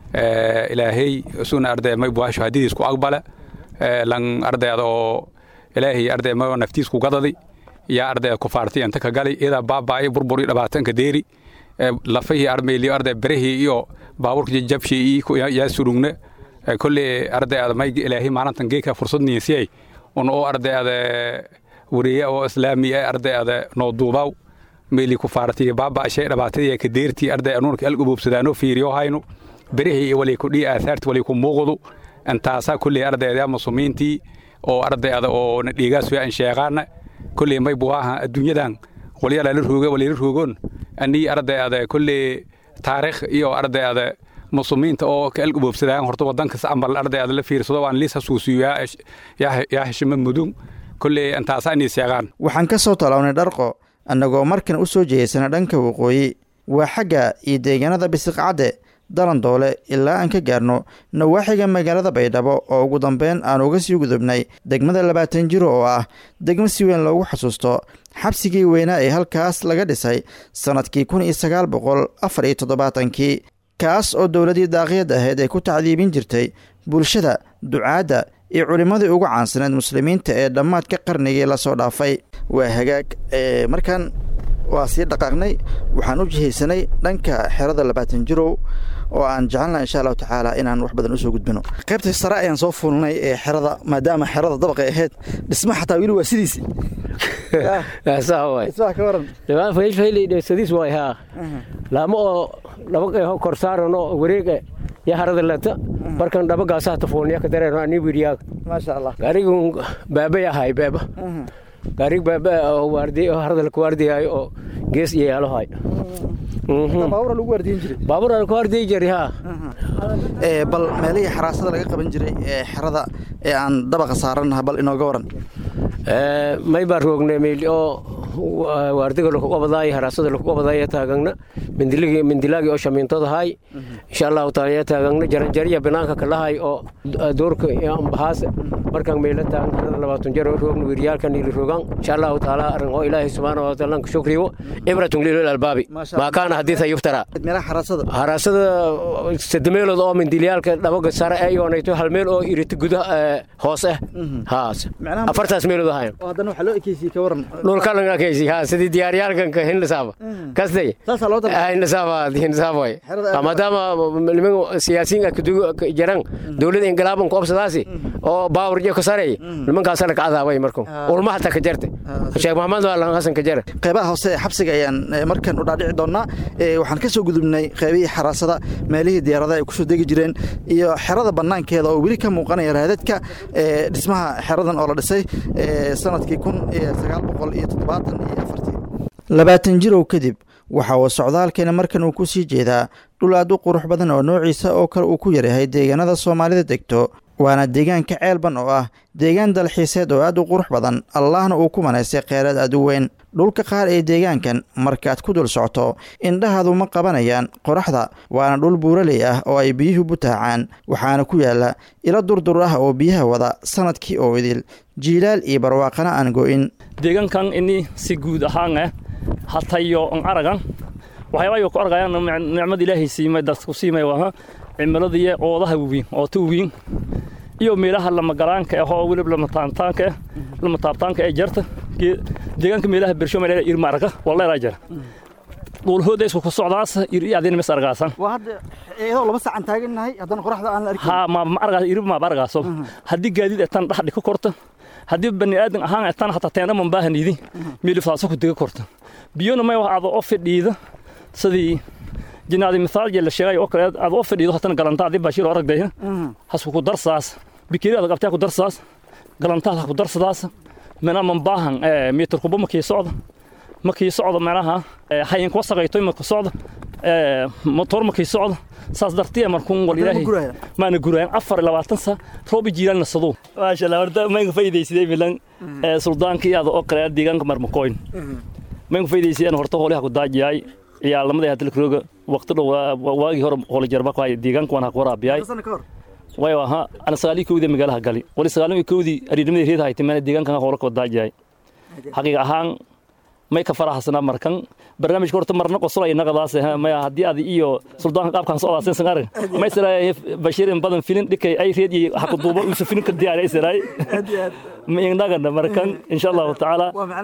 ilaahay suna arday may buasho hadidiis ku aqbale lan ardayda oo ilaahay arday may naftiis ku gadadi yaa arday kufaarti inta ka gali ida baabaa'i burburi dhibaatanka deeri lafihii armayliyo arday berihii iyo baaburka jabshii yaa surugne kolle ardayda may ilaahay maalintan geeka fursad niisiyay un oo ardayda wariye oo islaami ah ardayda noo duubaw meeli kufaarti baaba'shay dhibaatadii ka deertii arday anuunka algububsadaanoo fiiriyo hayno berihii walay ku dhii aasaarti walay ku muuqdu intaasaa kulley ardayda muslimiintii oo ardayda oo na dhiigaas aan sheeqaana kulley may buwaaha adduunyadan walyala la rooga walayla roogoon anii ardayda kulley taariikh iyo ardayda muslimiinta oo ka algubobsadaan horta wadankas ambal ardayda la fiirsado waan liis hasuusiyo yaa heshima mudun kulley intaasaa inay sheeqaan waxaan ka soo talawnay dharqo annagoo markan u soo jeedsana dhanka waqooyi waa xagga iyo deegaanada bisiqcadde dalandoole ilaa aan ka gaarno nawaaxiga magaalada baydhabo oo ugu dambeyn aan uga sii gudubnay degmada labaatan jiro oo ah degmo si weyn loogu xasuusto xabsigii weynaa ee halkaas laga dhisay sannadkii kun iyo sagaal boqol afar iyo toddobaatankii kaas oo dowladii daaqiyad ahayd ay ku tacdiibin jirtay bulshada ducaadda iyo culimmadii ugu caansaneed muslimiinta ee dhammaadka qarnigii lasoo dhaafay waa hagaag markaan waa sii dhaqaaqnay waxaan u jihaysanay dhanka xerada labaatan jirow oo aan jecelnaha insha allahu tacaala inaan wax badan usoo gudbino qaybta sare ayaan soo fuulnay ee xerada maadaama xerada dabaqay ahayd dhisma xataa weli waa sidiisi sadiis waay haa laamo oo dhaba kor saarano wareega ya harada lata markan dhabagaasaa tafuulniya ka dareero ani wiriyaaga maasha allah gaarigun baabay ahay baaba gaarig baaba oo waardi oo harada laku waardiyaayo oo gees iyo yaalohay baabura lagu waardiyin jiray baabura laku waardiyi jiray haa bal meelihii xaraasada laga qaban jiray ee xerada ee aan dabaqa saarannaha bal inooga waran may baa roognay meyl oo waardiga laku qabadaay haraasada laku qabadaay taagagna mindiligi mindilaagi oo shamiintodahay insha allahu taala ya taagagna jaranjariya banaanka kalahay oo doorka ambahaas markaan meyla taagan harada labaatan jar oo roogna wiryaalkan ili roogan insha allahu taala arrin oo ilaahay subxaana wa taala ka shukriyo ibratun lilil albaabi maa kaana hadiisa yuftara meelaha xaraasada haraasada sademeelood oo mindilyaalka dhabaga sare ee yoonayto hal meel oo irita guda hoos ah haas afartaas meelood ahayn haddana waxaa loo ekeysiyey ka waran dhulkalan akeysi ha sidii diyaaryaalkanka hinnasaaba kastay hinnasaaba hinnasaaba maadaama niman siyaasiyiin ka jaran dowladda ingilaaban ku obsadaasi oo baawar jo ka sareey nimankaasana ka cadaabay marku ulma hata ka jarte sheekh maxamed waalan hasan ka jare qeybaha hoose ee xabsiga ayaan markan u dhaadhici doonaa waxaan ka soo gudubnay qeybihii xaraasada meelihii diyaaradaha ay kusoo degi jireen iyo xerada bannaankeeda oo weli ka muuqanaya raadadka dhismaha xeradan oo la dhisay sanadkii kun iyo sagaal boqol iyo toddobaatan iyo afartii labaatan jirow kadib waxa uu socdaalkeena markan uu ku sii jeedaa dhul aad u qurux badan oo noociisa oo kale uu ku yaryahay deegaanada soomaalida degto waana deegaanka ceelban oo ah deegaan dalxiiseed oo aad u qurux badan allahna uu ku manaystay kheyraad aad u weyn dhulka qaar ee deegaankan markaad ku dul socto indhahaadu ma qabanayaan qoraxda waana dhul buuraley ah oo ay biyuhu butaacaan waxaana ku yaala ilo durdur ah oo biyaha wada sanadkii oo idil jiilaal iyo barwaaqana aan go'in deegaankan ini si guud ahaan ah hatayo on aragan waxyaabayo ku argayaan nicmad ilaahay siimay dadku siimay waa cimiladii oodaha weyn oo tu weyn iyo meelaha lamagalaanka ah oo weliba lamataantaanka ah lamataabtaanka ee jarta deegaanka meelaha bersho meelaha irma arka walleeraa jira dhuulhooda isku ku socdaas iri adina mis argaasan waa hadda iyadoo laba saacan taagannahay haddana qoraxda aan la arkin ha ma ma argaas iri ma argaaso haddii gaadiid etan dhax dhika korta haddii bani aadan ahaan etan hataa teena man baahanidi milifaaso ku diga korta biyona may wax aado oo fidhiida sidii jinaadi mithaal jela sheegay oo kale aad oo fidhiido hatana galanta adii bashiir oo aragdaya hasku ku darsaas bikiri aad qabtaa ku darsaas galantaada ku darsadaas mana man baahan mitir kuba makii socda makii socda meelaha hayin kuwa saqayto ma ku socda motor makii socda saas dartiya markuun wal ilaahay maana guraayan afar labaatan sa roobi jiilaan nasadu maasha allah horta mayga faa'iidaysidee milan suldaankii aada oo kale deegaanka marmakoyn mayga faa'iidaysideen horta hooliha ku daajiyay ciyaalnimadii hadda lakrooga waqti dhow waagii hore hooli jarba ku hay deegaanka waan ha ku waraabiyay wayo aha ana sagaalii kowdii magaalaha gali wali sagaalii kowdii ariidnimadii reed haytay meena deegaankan hoola ku daajiyay xaqiiqa ahaan may ka faraxsanaa markan barnaamijka horta marna qosolay naqadaas maya haddii adi iyo suldaanka qaabkan socdaa sen arag may siray bashiir in badan filin dhikay ay reed iyo haku duubo uusa filin ka diyaar ay siray ma inagana markan insha allahu tacaala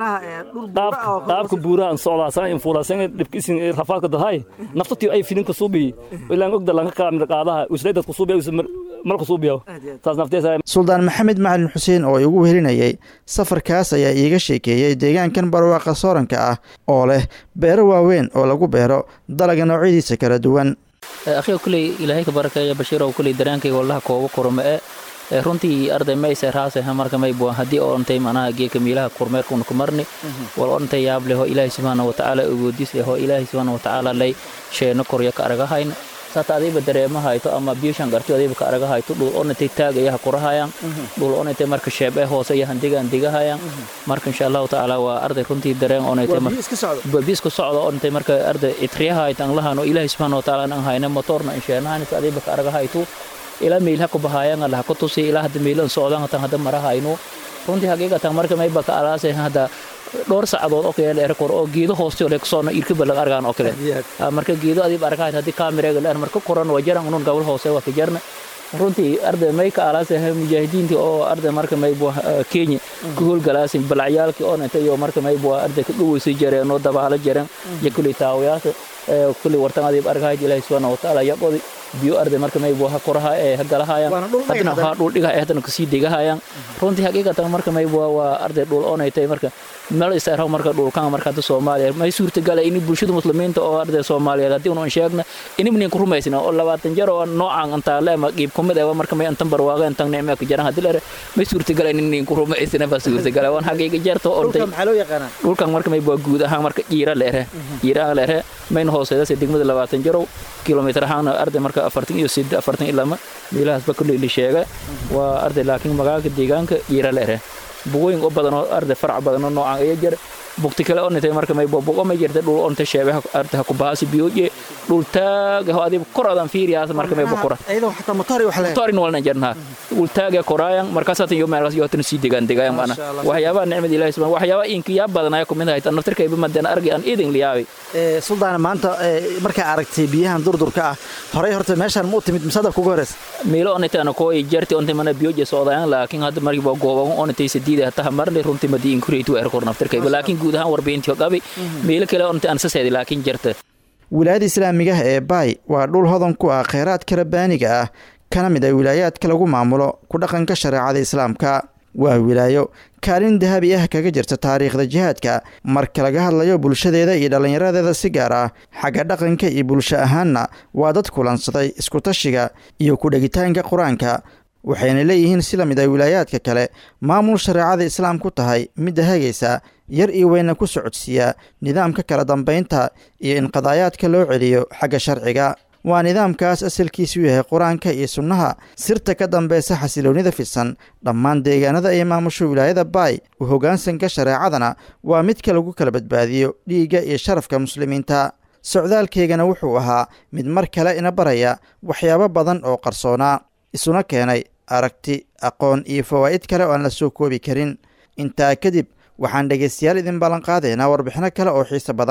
qaabka buurahan socdaasan in fuulaasan dhibkiisin rafaadka dahay naftatii ay filin ka suubi ilaan ogda lanka kaamir qaadaha usray dadku suubi marka suubiyo taas nafteesa suldaan maxamed macalin xuseen oo igu wehelinayay safarkaas ayaa iiga sheekeeyey deegaankan barwaaqa sooranka ah oo leh beero waaweyn oo lagu beero dalaga noocyadiisa kala duwan akhiga kuley ilaahay ka barakeeya bashiirow kuley dareenkayga wallaha kooba kurma e runtii arday mayse raase marka may buan haddii oo ontay manaha geeka miilaha kurmeerkuna kumarni wal ontay yaab leho ilaahay subxaana watacaala awoodis leho ilaahay subxaana watacaala lay sheeno korya ka aragahayna sata adiiba dareema hayto ama biishan garti adiiba ka araga hayto dhul onatay taagayaha kurahayaan dhul onatay marka sheebe hoose iyo handigaan digahayaan marka insha allahu tacaala waa arday runtii dareen onatay biiska socda onatay marka arday itriyaha hayto an lahan oo ilaahay subxaana watacaala an hayna motorna insheenahanis adiiba ka araga hayto ilaa meelha ku bahayaan allaha ku tusi ilaa hadda meelan socdaan hatan hadda marahayno runtii haqiiqatan marka mayba ka alaasay hadda dhowr saacadood oo kale dheer kor oo geedo hooste le kusoo irka balag argaan oo kale marka geedo adiib arkahayd haddii kaamireega dheer marka koran waa jaran unun gabal hoose waa ka jarna runtii arday may ka alaasay mujaahidiintii oo arday marka maybu kenya ku howlgalaasin balacyaalkii oo inta iyo marka maybu arday ka dhaweysay jareen oo dabaalo jareen iyo kuley taawayaasha kuley wartan adiib arkahayd ilaahi subxaana watacaala yaqodi biyo arday marka maybu ha koraha ee ha galahayaan haddana ha dhul dhiga ee haddana kasii degahayaan runtii haqiiqatan marka maybu waa arday dhul oonaytay marka meel isarho marka dhulkan marka hadda soomaaliya may suurtagala in bulshada muslimiinta oo arday soomaaliyeed haddii unu sheegna inimnin ku rumaysna oo labaatan jar oo noocan antaa leema qiib kumid ah marka may antan barwaaga antan nicme ka jaran haddii lere may suurtagalainin ku rumaysna ba suurtagala waan xaqiiqa jarto oo dhulkan marka may waa guud ahaan marka jiira leere jiira leere mayna hooseeda se degmada labaatan jarow kilomitir ahaan arday marka afartan iyo siddeed afartan ilama meelahaasba kulli la sheega waa arday laakiin magaalka deegaanka jiira leere bugooyin oo badan oo arday farac badan oo noocan ayaa jira bugti kale oo nintay marka may bogo ma jirta dhul onta sheebaha arday ha ku baasi biyoje dhul taag ho adiib kor adan fiiriyaas marka may bokora ayadoo xataa motori wax leeyahay motori walna jarna dhul taag koraayan markaas hatan iyo meelaas iyo hatan sii degaan degaan mana waxyaabaha nicmada ilaahay subhanahu waxyaabaha inkiya badan ay ku mid ahay naftirka iba madana argi aan idin liyaabay ee suldaana maanta markaa aragtay biyahan durdurka ah horey horta meeshaan ma u timid misadab kugu horeysa meelo onitana koo jarti onta mana biyoje soodayaan laakiin hadda markii baa gooban onitay sidiida hata marle runtii madiin kureytu er kor naftirka iba laakiin guud ahaan warbiyintii qabi meelo kale onta aan saseedi laakiin jarta wilaayada islaamiga ah ee baay waa dhul hodan ku ah kheyraadka rabbaaniga ah kana mid a wilaayaadka lagu maamulo ku dhaqanka shareecada islaamka waa wilaayo kaalin dahabi ah kaga jirta taariikhda jihaadka marka laga hadlayo bulshadeeda iyo dhallinyaradeeda si gaar ah xagga dhaqanka iyo bulsho ahaanna waa dad kulansaday iskutashiga iyo ku-dhegitaanka qur-aanka waxayna leeyihiin si la mid a wilaayaadka kale maamul shareecada islaam ku tahay midda hagaysa yar iyo weyna ku socodsiiya nidaamka kala dambaynta iyo in qadaayaadka loo celiyo xagga sharciga waa nidaamkaas asalkiisu yahay qur-aanka iyo sunnaha sirta ka dambeysa xasiloonnida fidsan dhammaan deegaanada ay maamusho wilaayada baay u hoggaansanka shareecadana waa midka lagu kala badbaadiyo dhiigga iyo sharafka muslimiinta socdaalkeygana wuxuu ahaa mid mar kale ina baraya waxyaabo badan oo qarsoonaa isuna keenay aragti aqoon iyo fawaa'id kale oo aan la soo koobi karin intaa kadib waxaan dhegaystayaal idin ballanqaadaynaa warbixino kale oo xiise badan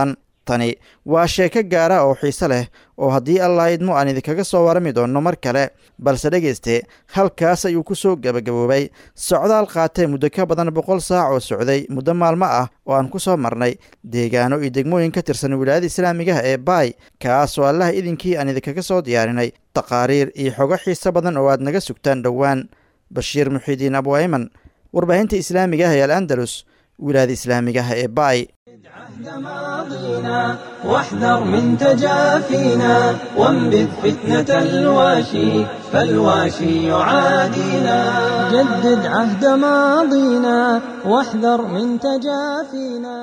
tani waa sheeko gaara oo xiise leh oo haddii allah idmo aan idinkaga soo warami doonno mar kale balse dhegayste halkaas ayuu ku soo gebagaboobay socdaal qaatee muddo ka badan boqol saac oo socday muddo maalmo ah oo aan ku soo marnay deegaano iyo degmooyin ka tirsan wilaayada islaamigaha ee baay kaas oo allah idinkii aan idinkaga soo diyaarinay taqaariir iyo xogo xiise badan oo aad naga sugtaan dhowaan bashiir muxiidiin abwayman warbaahinta islaamiga ah ee al andalus wilaayada islaamigaha ee baay ماضينا واحذر من تجافينا وانبذ فتنة الواشي فالواشي يعادينا جدد عهد ماضينا واحذر من تجافينا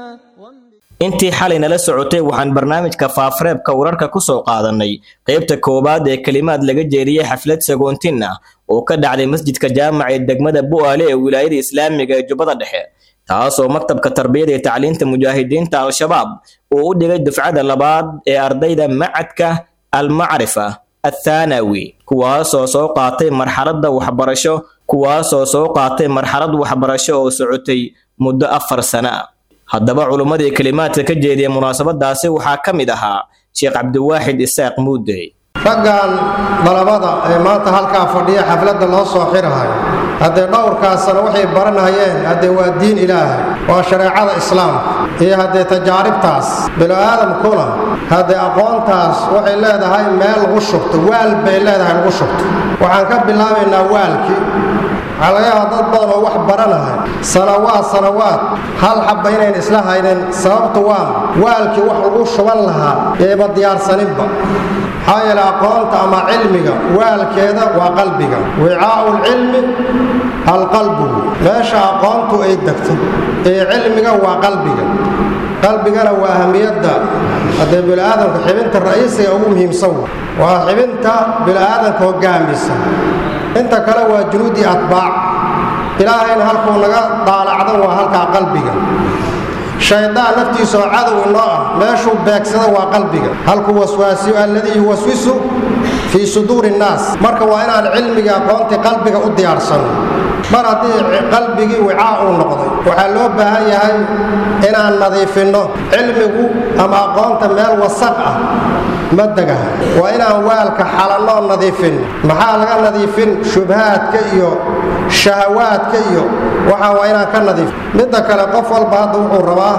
intii xalay nala socotay waxaan barnaamijka faafareebka wararka ku soo qaadannay qaybta koowaad ee kelimaad laga jeeriyey xaflad sagoontin ah oo ka dhacday masjidka jaamaca ee degmada bu'aale ee wilaayada islaamiga ee jubbada dhexe taasoo maktabka tarbiyada ee tacliinta mujaahidiinta al-shabaab uu u dhigay dufcada labaad ee ardayda macadka almacrifa athaanawi kuwaasoo soo qaatay marxaladda waxbarasho kuwaasoo soo qaatay marxalad waxbarasho oo socotay muddo afar sano ah haddaba culummadii kelimaadka ka jeediya munaasabadaasi waxaa ka mid ahaa sheekh cabdiwaaxid isaaq muudey raggan dalabada ee maanta halkaa fadhiya xafladda loo soo xirahayo haddee dhowrkaasana waxay baranayeen haddee waa diin ilaahay waa shareecada islaamka iyo haddee tajaaribtaas bini'aadamkuna haddee aqoontaas waxay leedahay meel lagu shubto waal bay leedahay lagu shubto waxaan ka bilaabaynaa waalkii waxaa laga yaabaa dad badan oo wax baranahay sanawaad sanawaad hal xabba inayn isla haynin sababtu waa waalkii wax lagu shuban lahaa eeba diyaarsaninba maxaa yeele aqoonta ama cilmiga waalkeeda waa qalbiga wicaa'u lcilmi alqalbu meesha aqoontu ay degto ee cilmiga waa qalbiga qalbigana waa ahamiyadda haddee bini'aadamka xibinta ra'iisiga ugu muhiimsan waa xibinta bini'aadamka hoggaamisa inta kale waa junuudii atbaac ilaahayna halkuu naga daalacdan waa halkaa qalbiga shaydaan naftiisaoo cadow inoo ah meeshuu beegsada waa qalbiga halkuu waswaasiyo alladii yuwaswisu fii suduuri innaas marka waa inaan cilmigii aqoontii qalbiga u diyaarsanno mar haddii qalbigii wicaa uu noqday waxaa loo baahan yahay inaan nadiifinno cilmigu ama aqoonta meel wasaq ah ma degaha waa inaan waalka xalannoo nadiifin maxaa laga nadiifin shubhaadka iyo shahawaadka iyo waxaa waa inaan ka nadiif midda kale qof walba hadda wuxuu rabaa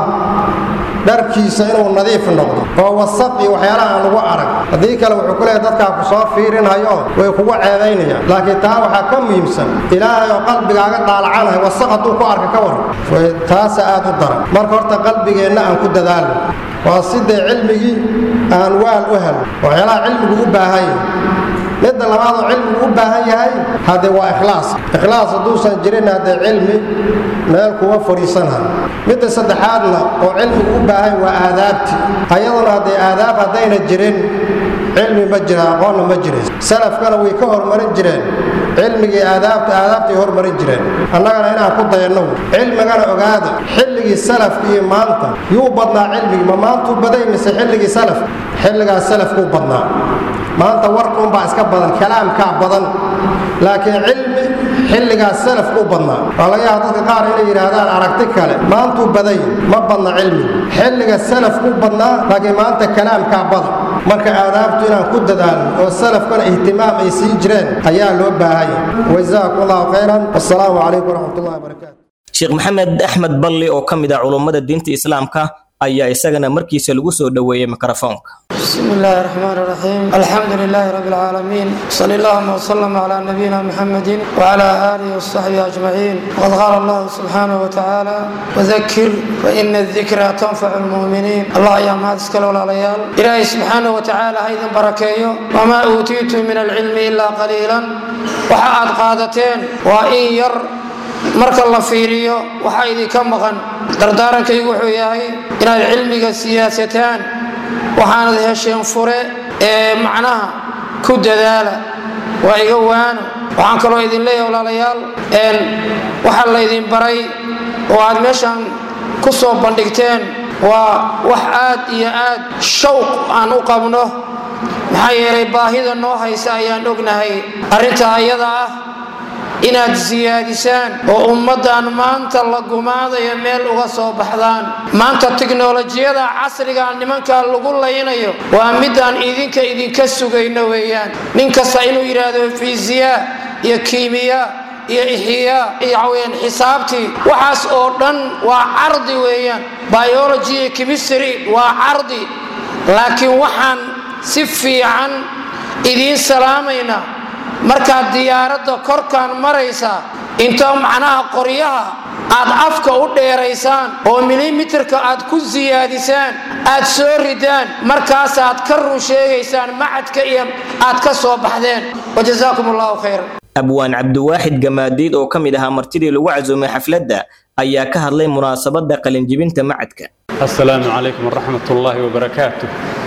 dharkiisa inuu nadiif noqdo oo wasaq iyo waxyaalaha aan lagu arag haddii kale wuxuu ku leeyahay dadkaa ku soo fiirinhayo way kugu ceebaynayaan laakiin taa waxaa ka muhiimsan ilaahay oo qalbigaaga dhaalacanahay wasaq hadduu ku arka ka waran taasa aad u daran marka horta qalbigeenna aan ku dadaalno waa sidee cilmigii aan waal u helo waxyaalaha cilmigu u baahan yahay midda labaadoo cilmigu u baahan yahay haddee waa ikhlaas ikhlaas hadduusan jirin haddee cilmi meel kuwa fadhiisanahay midda saddexaadna oo cilmigu u baahan waa aadaabti ayaduna haddee aadaab haddayna jirin cilmi ma jira aqoonna ma jirays salafkana way ka hormarin jireen cilmigii aadaabta aadaabtay hormarin jireen annagana inaan ku dayanno cilmigana ogaada xilligii salafka iyo maanta yuu badnaa cilmigii ma maantuu baday mise xilligii salafka xilligaas salafkuu badnaa maanta warkuunbaa iska badan kalaamkaa badan laakiin cilmi xilligaas salafkuu badnaa waa laga yaaba dadka qaar inay yidhaahdaan aragti kale maantuu baday ma badna cilmigu xilliga salafkuu badnaa laakiin maanta kalaamkaa badan marka aadaabtu inaan ku dadaalno oo salafkana ihtimaam ay sii jireen ayaa loo baahanya wajazaakum allahu khayran wassalaamu calaykum waraxmatullahi wabarakaatu sheekh maxamed axmed balli oo ka mid ah culummada diinta islaamka ayaa isagana markiisa lagu soo dhoweeyey mikrofoonka بسم الله الرحمن الرحيم الحمد لله رب العالمين صلى اللهم وسلم على نبينا محمد وعلى آله وصحبه أجمعين وقد قال الله سبحانه وتعالى وذكر فإن الذكرى تنفع المؤمنين الله يا ما تسكل ولا ليال إلهي سبحانه وتعالى أيضا بركيه وما أوتيت من العلم إلا قليلا وحاد قادتين وإن ير marka la fiiriyo waxaa idinka maqan dardaarankaygu wuxuu yahay inaad cilmiga siyaasataan waxaanad hesheen fure ee macnaha ku dadaala waa iga waano waxaan kaloo idin leeyahay walaalayaal waxa laydin baray oo aad meeshan ku soo bandhigteen waa wax aad iyo aad shawq aan u qabno maxaa yeelay baahida noo haysa ayaan ognahay arrintaa ayada ah inaad siyaadisaan oo ummaddan maanta la gumaadayo meel uga soo baxdaan maanta tiknolojiyada casriga nimankaa lagu laynayo waa midaan idinka idinka sugayno weeyaan nin kasta inuu yidhaahdo fiisiya iyo kiimiya iyo ixyaa iyo waxaweyaan xisaabtii waxaas oo dhan waa cardi weeyaan biology iyo chemistry waa cardi laakiin waxaan si fiican idiin salaamayna markaad diyaaradda korkaan maraysa intoo macnaha qoryaha aad afka u dheeraysaan oo milimitirka aad ku siyaadisaan aad soo ridaan markaasaad ka run sheegaysaan macadka iyo aad ka soo baxdeen wajazaakum allahu khayr abwaan cabdiwaaxid gamaadiid oo ka mid ahaa martidii lagu casuumay xafladda ayaa ka hadlay munaasabadda qalinjibinta macadka السلام عليكم ورحمة الله وبركاته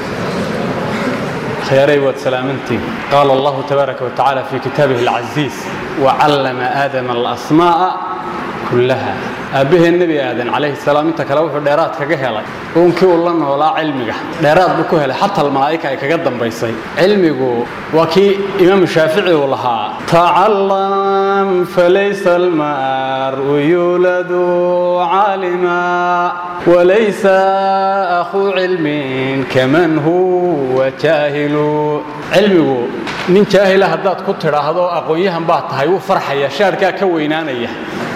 خياري وسلامتي قال الله تبارك وتعالى في كتابه العزيز وعلم آدم الأسماء كلها أبيه النبي آدم عليه السلام انت كلا وحو ديرات كغه هلay uunkii uu la noolaa cilmiga dheeraad buu ku helay xataa malaa'ika ay kaga dambaysay cilmigu waa kii imaam shaafici uu lahaa tacallam falaysa almaru yuladu calima walaysa akhu cilmin kaman huwa jaahilu cilmigu nin jaahila haddaad ku tidhaahdo aqoon-yahan baa tahay wuu farxaya shaarkaa ka weynaanaya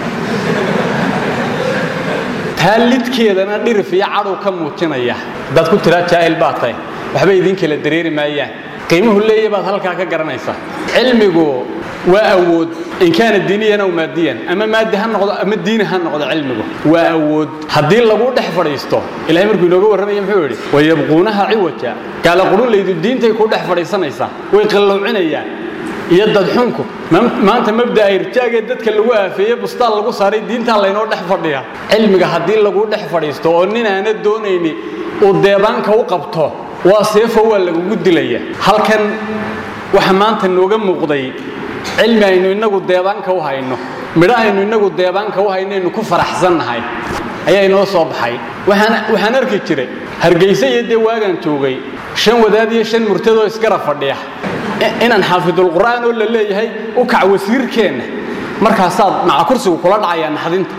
taa lidkeedana dhirif iyo cadhow ka muujinaya haddaad ku tiraa jaahil baa tahay waxba idiin kala dareeri maayaan qiimuhu leeya baad halkaa ka garanaysaa cilmigu waa awood in kaana diiniyan aw maadiyan ama maadi ha noqdo ama diini ha noqdo cilmigu waa awood haddii lagu dhex fadhiisto ilahay markuu inooga warramaya muxuu yidhi wayabquunaha ciwaja gaala qurulaydu diintay ku dhex fadhiisanaysaa way qallowcinayaan iyo dadxunku maanta mabda'a irjaagee dadka lagu aafeeye bustaan lagu saaray diintaa laynoo dhex fadhiya cilmiga haddii lagu dhex fadhiisto oo nin aana doonayni uu deebaanka u qabto waa seefo waa lagugu dilaya halkan waxa maanta nooga muuqday cilmi aynu innagu deebaanka u hayno midho aynu innagu deebaanka u hayno aynu ku faraxsannahay ayaa inoo soo baxay waxaan arki jiray hargayse iyo dee waagaan joogay shan wadaad iyo shan murtadoo isgara fadhiya inaan xaafidulqur'aan oo la leeyahay u kac wasiirkeenna markaasaad maca kursigu kula dhacayaa naxdinta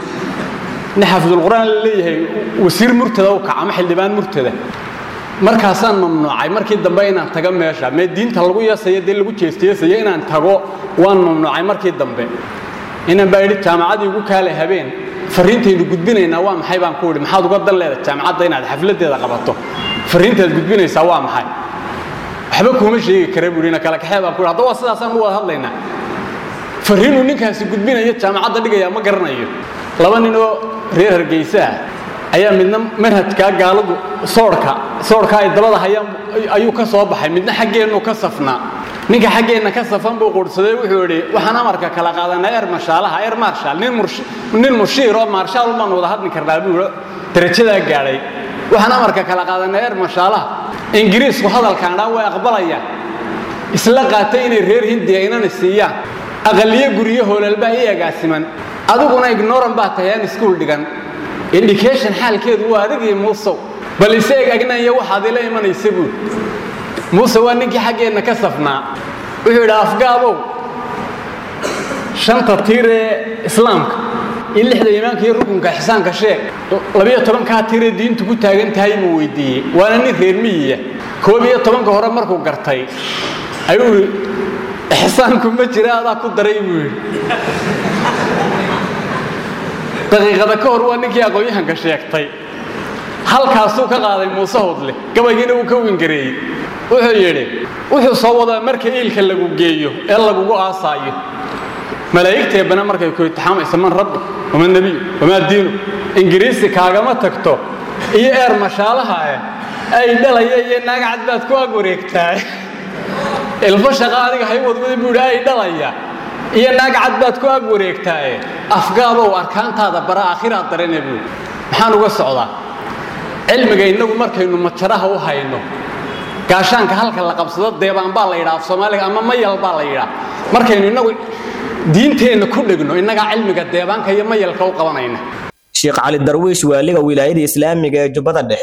in xaafidulqur'aan la leeyahay wasiir murtada u kac ama xildhibaan murtada markaasaan mamnuucay markii dambe inaan tago meesha mee diinta lagu yeesayo dee lagu jeesteesayo inaan tago waan mamnuucay markii dambe inaan baa idhi jaamacadii ugu kaale habeen fariintaynu gudbinaynaa waa maxay baan ku idhi maxaad uga dan leedahay jaamacadda inaad xafladeeda qabato fariintaad gudbinaysaa waa maxay waxba kuuma sheegi kara buu ina kala kaxee baan ku hadda waa sidaasaan u wada hadlaynaa fariinuu ninkaasi gudbinayo jaamacadda dhigaya ma garanayo laba nin oo reer hargeysa ah ayaa midna manhajkaa gaaladu soorhka soorhka ay dabada hayaan ayuu ka soo baxay midna xaggeennu ka safnaa ninka xaggeenna ka safan buu quudhsaday wuxuu idhi waxaan amarka kala qaadanaa er mashaalaha er marshal nin mushiir oo maarshaal baan wada hadli karnaa buu darajadaa gaadhay waxaan amarka kala qaadanaa er mashaalaha ingiriisku hadalkaan dhaan way aqbalayaan isla qaatay inay reer hindiya inana siiyaan aqaliyo guryo hoolalbaa i agaasiman adiguna ignoran baa tahay aan iskuul dhigan indication xaalkeedu waa adigii muusow bal ise eg agnanya waxaad ila imanaysa buud muuse waa ninkii xaggeenna ka safnaa wuxuu yidhi afgaabow shanta tiir ee islaamka iyo lixda iimaanka iyo rukunka xisaanka sheeg labiyo tobankaa tiiree diintu ku taagan tahay buu weydiiyey waana nin reer miyiya koob iyo tobanka hore markuu gartay ayuu yidhi ixsaanku ma jira adaa ku daray buu yidhi daqiiqada ka hor waa ninkii aqoon-yahanka sheegtay halkaasuu ka qaaday muuse hodle gabaygiina wuu ka wingareeyey wuxuu yidhi wuxuu soo wadaa marka iilka lagu geeyo ee lagugu aasaayo malaa'igteebana markay ku itixaamayso man rabbi wama nebiyu wamaa diinu ingiriisi kaagama tagto iyo eer mashaalaha eh ay dhalaya iyo naag cad baad ku ag wareegtaa ilfo shaqa adiga hay wadwada buu yidhi ay dhalaya iyo naag cad baad ku ag wareegtaaye afgaabow arkaantaada bara aakhiraad darane buu maxaan uga socdaa cilmiga innagu markaynu majaraha u hayno gaashaanka halka la qabsado deebaan baa la yidhaa af soomaaliga ama mayal baa la yidhaa markaynu innagu diinteenna ku dhegno innagaa cilmiga deebaanka iyo mayalka u qabanayna sheekh cali darwiish waaliga wilaayada islaamiga ee jubbada dhexe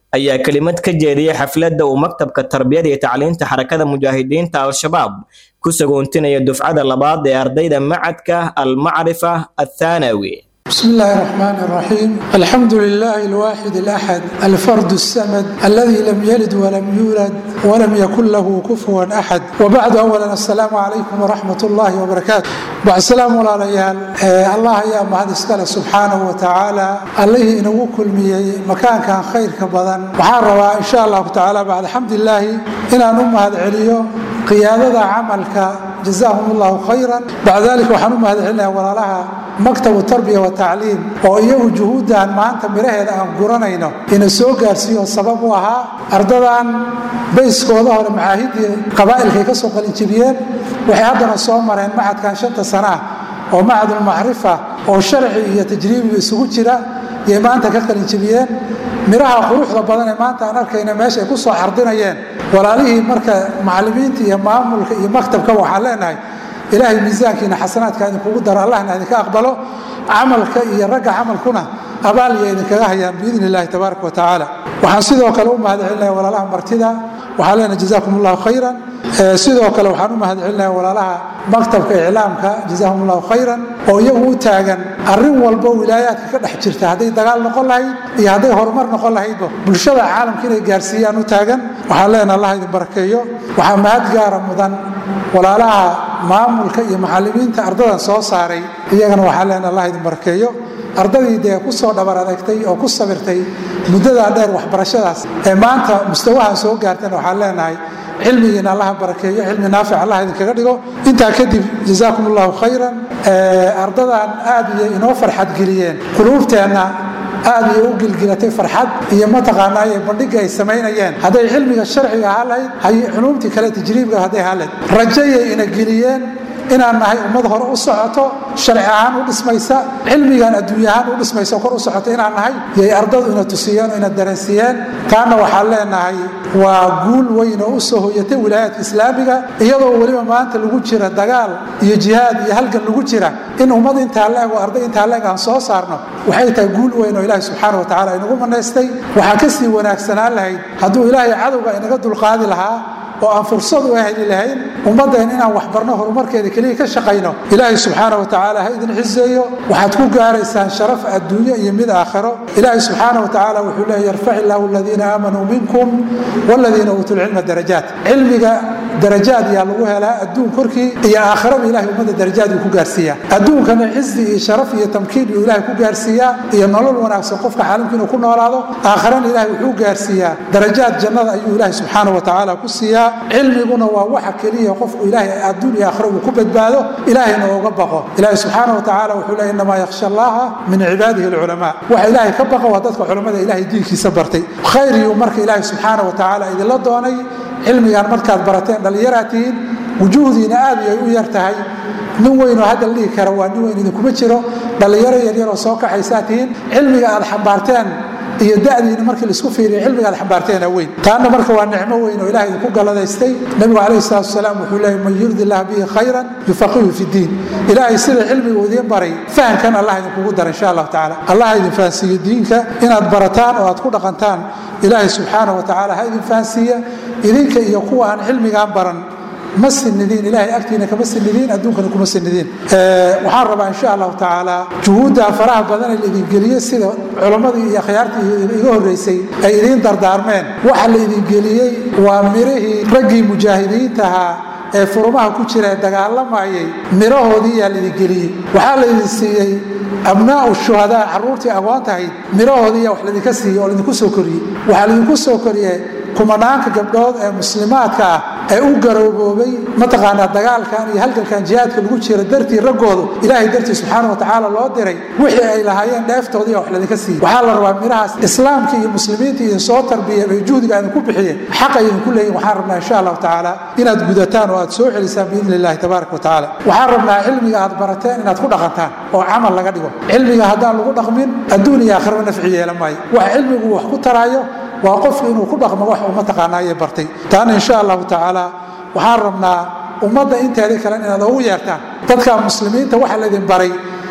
ayaa kelimad ka jeediyey xafladda uu maktabka tarbiyada iyo tacliinta xarakada mujaahidiinta al-shabaab ku sagoontinaya dufcada labaad ee ardayda macadka almacrifa athaanawi بسم الله الرحمن الرحيم الحمد لله الواحد الأحد الفرد السمد الذي لم يلد ولم يولد ولم يكن له كفوا أحد وبعد أولا السلام عليكم ورحمة الله وبركاته بعد السلام عليكم الله يا مهد اسكال سبحانه وتعالى الله إنه كل مي مكان كان خير كبدن وحاروا إن شاء الله تعالى بعد الحمد لله إن نم هذا عليو قيادة عملك جزاهم الله خيرا بعد ذلك وحنم هذا علينا ولا لها مكتب التربية والتعليم وإيه جهودا maanta miraheeda aan guranayno ina soo gaarsiiyo sabab u ahaa ardadan bayskooda hore macaahidii qabaa'ilkay ka soo qalinjibiyeen waxay haddana soo mareen macadkan shanta sana ah oo macadul macrifa oo sharci iyo tajriibiba isugu jira yay maanta ka qalinjibiyeen miraha quruxda badan ee maanta aan arkayna meesha ay ku soo xardinayeen walaalihii marka macallimiinta iyo maamulka iyo maktabka waxaan leenahay ilaahay miisaankiina xasanaadka idinkugu daro allahna idinka aqbalo camalka iyo ragga camalkuna abaal iyo idinkaga hayaan biidn illahi tabaaraka wa tacaala waxaan sidoo kale u mahadcelinaya walaalaha martida waxaan leenahay jazaakum allahu khayran sidoo kale waxaan u mahadcelinaya walaalaha maktabka iclaamka jazaahum allahu khayran oo iyagu u taagan arrin walbo wilaayaadka ka dhex jirta hadday dagaal noqon lahayd iyo hadday horumar noqon lahaydba bulshada caalamka inay gaarsiiyaan u taagan waxaan leenahay allah idin barakeeyo waxaa mahad gaara mudan walaalaha maamulka iyo macallimiinta ardadan soo saaray iyagana waxaan leenahay allah idin barakeeyo ardadii dee ku soo dhabar adagtay oo ku sabirtay muddadaa dheer waxbarashadaas ee maanta mustawahan soo gaartana waxaan leenahay cilmigiina allaha barakeeyo cilmi naafic allah idinkaga dhigo intaa kadib jazaakum allahu khayran ardadan aad iyo inoo farxad geliyeen quluubteenna aad iyo u gilgilatay farxad iyo mataqaanaa ee bandhiga ay samaynayeen hadday cilmiga sharciga ahaa lahayd hay culuumtii kale tajriibka hadday ahaa lahayd rajayay ina geliyeen inaan nahay ummad hore u socoto sharci ahaan u dhismaysa cilmigan adduunya ahaan u dhismaysa kor u socoto inaan nahay yay ardadu ina tusiyeen oo ina dareensiiyeen taana waxaan leenahay waa guul weyn oo u soo hoyatay wilaayaadka islaamiga iyadoo weliba maanta lagu jira dagaal iyo jihaad iyo halgan lagu jira in ummad intaa la eg oo arday intaa la eg aan soo saarno waxay tahay guul weyn oo ilaahay subxaana wa tacaala inagu manaystay waxaa kasii wanaagsanaan lahayd hadduu ilaahay cadowga inaga dulqaadi lahaa oo aan fursad u heli lahayn ummadeen inaan waxbarno horumarkeeda keliya ka shaqayno ilaahay subxaana wa tacaala ha idin xiseeyo waxaad ku gaaraysaan sharaf adduunyo iyo mid aakhiro ilaahay subxaana wa tacaala wuxuu leeyahy yarfac illaahu aladiina aamanuu minkum waladiina uutuu lcilma darajaat cilmiga darajaad yaa lagu helaa adduun korkii iyo aakhiraba ilahay ummadda darajaad uu ku gaarsiiyaa adduunkana cizi iyo sharaf iyo tamkiin uu ilahay ku gaarsiiyaa iyo nolol wanaagsan qofka caalamka inuu ku noolaado aakhirana ilahay wuxuu gaarsiiyaa darajaad jannada ayuu ilahay subxaana wa tacaala ku siiyaa cilmiguna waa waxa keliya qofku ilaahay adduun iyo aakhira uu ku badbaado ilaahayna ooga baqo ilaahay subxaana wa tacaala wuxuu leeyahy innamaa yakhsha allaha min cibaadihi alculamaa waxa ilaahay ka baqa waa dadka culamada ilaahay diinkiisa bartay khayriyuu marka ilaahay subxaana wa tacaala idinla doonay cilmigan markaad barateen dhallinyaraad tihiin wujuuhdiina aad ay u yar tahay nin weynoo hadda la dhihi kara waa nin weyn idinkuma jiro dhallinyaro yaryaroo soo kaxaysaa tihiin cilmiga aad xambaarteen iyo da'diina markii laisku fiiriyo cilmiga aad xambaarteena weyn taana marka waa nicmo weyn oo ilahay idinku galadaystay nebigu calayhi salaatu wasalaam wuxuu leeyahy man yurdi illah bihi khayran yufaqihu fi diin ilaahay sida cilmiga uu idiin baray fahamkan allah idinkugu dara insha allahu tacaala allah idin fahansiiyo diinka inaad barataan oo aad ku dhaqantaan ilaahay subxaana wa tacaala ha idin fahansiiya idinka iyo kuwa aan cilmigaan baran ma sinidiin ilahay agtiina kama sinidiin adduunkana kuma sinidiin waxaan rabaa insha allahu tacaala juhuudda faraha badan ee laidin geliyey sida culammadii iyo akhyaartii iga horreysay ay idiin dardaarmeen waxa la idin geliyey waa mirihii raggii mujaahidiinta ahaa ee furumaha ku jira ee dagaalamayay mirahoodii yaa laidin geliyey waxaa laydin siiyey abnaa'u shuhadaa carruurtii agoontahayd mirahoodii yaa wax laydinka siiyey oo laydinku soo koriyey waxaa laydinku soo koriyey kumanaanka gabdhood ee muslimaadka ah ee u garooboobay mataqaanaa dagaalkan iyo halgankan jihaadka lagu jiro dartii raggoodu ilaahay dartii subxaana watacaala loo diray wixii ay lahaayeen dheeftoodii wax ladinka siiyey waxaa la rabaa mirahaas islaamka iyo muslimiinta idin soo tarbiyay ay juhdiga idinku bixiyeen xaqa idinku leeyihin waxaan rabnaa insha allahu tacaala inaad gudataan oo aad soo celisaan biidni illahi tabaaraka wa tacaala waxaan rabnaa cilmiga aad barateen inaad ku dhaqantaan oo camal laga dhigo cilmiga haddaan lagu dhaqmin adduun iyo aakhiraba nafci yeelan maayo wax cilmigu wax ku taraayo waa qofku inuu ku dhaqmo wax uu mataqaanaaye bartay taana insha allahu tacaala waxaan rabnaa ummadda inteeda kale inaad ugu yeertaan dadka muslimiinta waxa laydin baray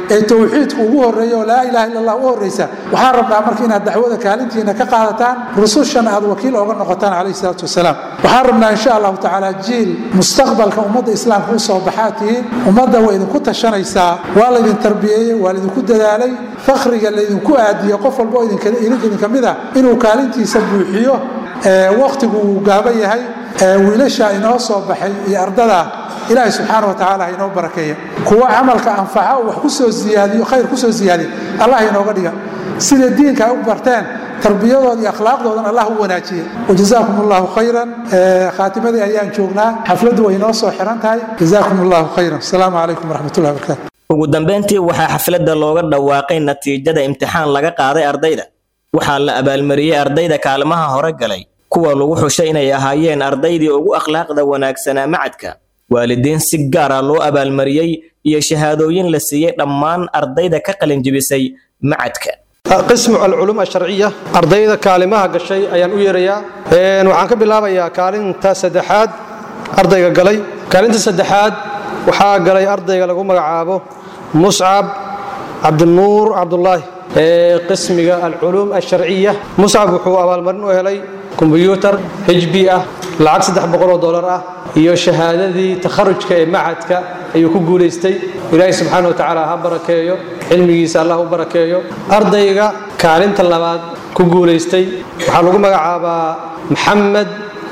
ee towxiidku ugu horreeya oo laa ilaha illa allah u horreysa waxaan rabnaa marka inaad dacwada kaalintiina ka qaadataan rusushana aad wakiil ooga noqotaan calayhi salaatu wasalaam waxaan rabnaa insha allahu tacaala jiil mustaqbalka ummadda islaamka u soo baxaa tihiin ummadda way idinku tashanaysaa waa laydin tarbiyeeyey waa laydinku dadaalay fakhriga laydinku aadiyo qof walba oo idinka mid ah inuu kaalintiisa buuxiyo wakhtigu uu gaaban yahay wiilasha inoo soo baxay iyo ardada ilaahay subxaana wa tacaala ha inoo barakeeya kuwa camalka anfaca oo wax ku soo ziyaadiyo khayr ku soo ziyaadiya allah inooga dhiga sida diinka ay u barteen tarbiyadooda iyo akhlaaqdoodan allah u wanaajiya wajazaakum allahu khayran khaatimadii ayaan joognaa xafladdu way inoo soo xiran tahay jazaakum allahu khayran asalaamu calaykum waraxmatullahi wabarakatu ugu dambayntii waxaa xafladda looga dhawaaqay natiijada imtixaan laga qaaday ardayda waxaa la abaalmariyey ardayda kaalmaha hore galay kuwa lagu xushay inay ahaayeen ardaydii ugu akhlaaqda wanaagsanaa macadka waalidiin si gaar ah loo abaalmariyey iyo shahaadooyin la siiyey dhammaan ardayda ka qalinjibisay macadka qismu alculuum asharciya ardayda kaalimaha gashay ayaan u yeerayaa waxaan ka bilaabayaa kaalinta saddexaad ardayga galay kaalinta saddexaad waxaa galay ardayga lagu magacaabo muscab cabdinuur cabdulaahi ee qismiga alculuum asharciya muscab wuxuu abaalmarin u helay kombyuutar hb ah lacag saddex boqoloo dolar ah iyo shahaadadii takharujka ee macadka ayuu ku guulaystay ilaahay subxaana wa tacaala ha barakeeyo cilmigiisa allah u barakeeyo ardayga kaalinta labaad ku guulaystay waxaa lagu magacaabaa maxamed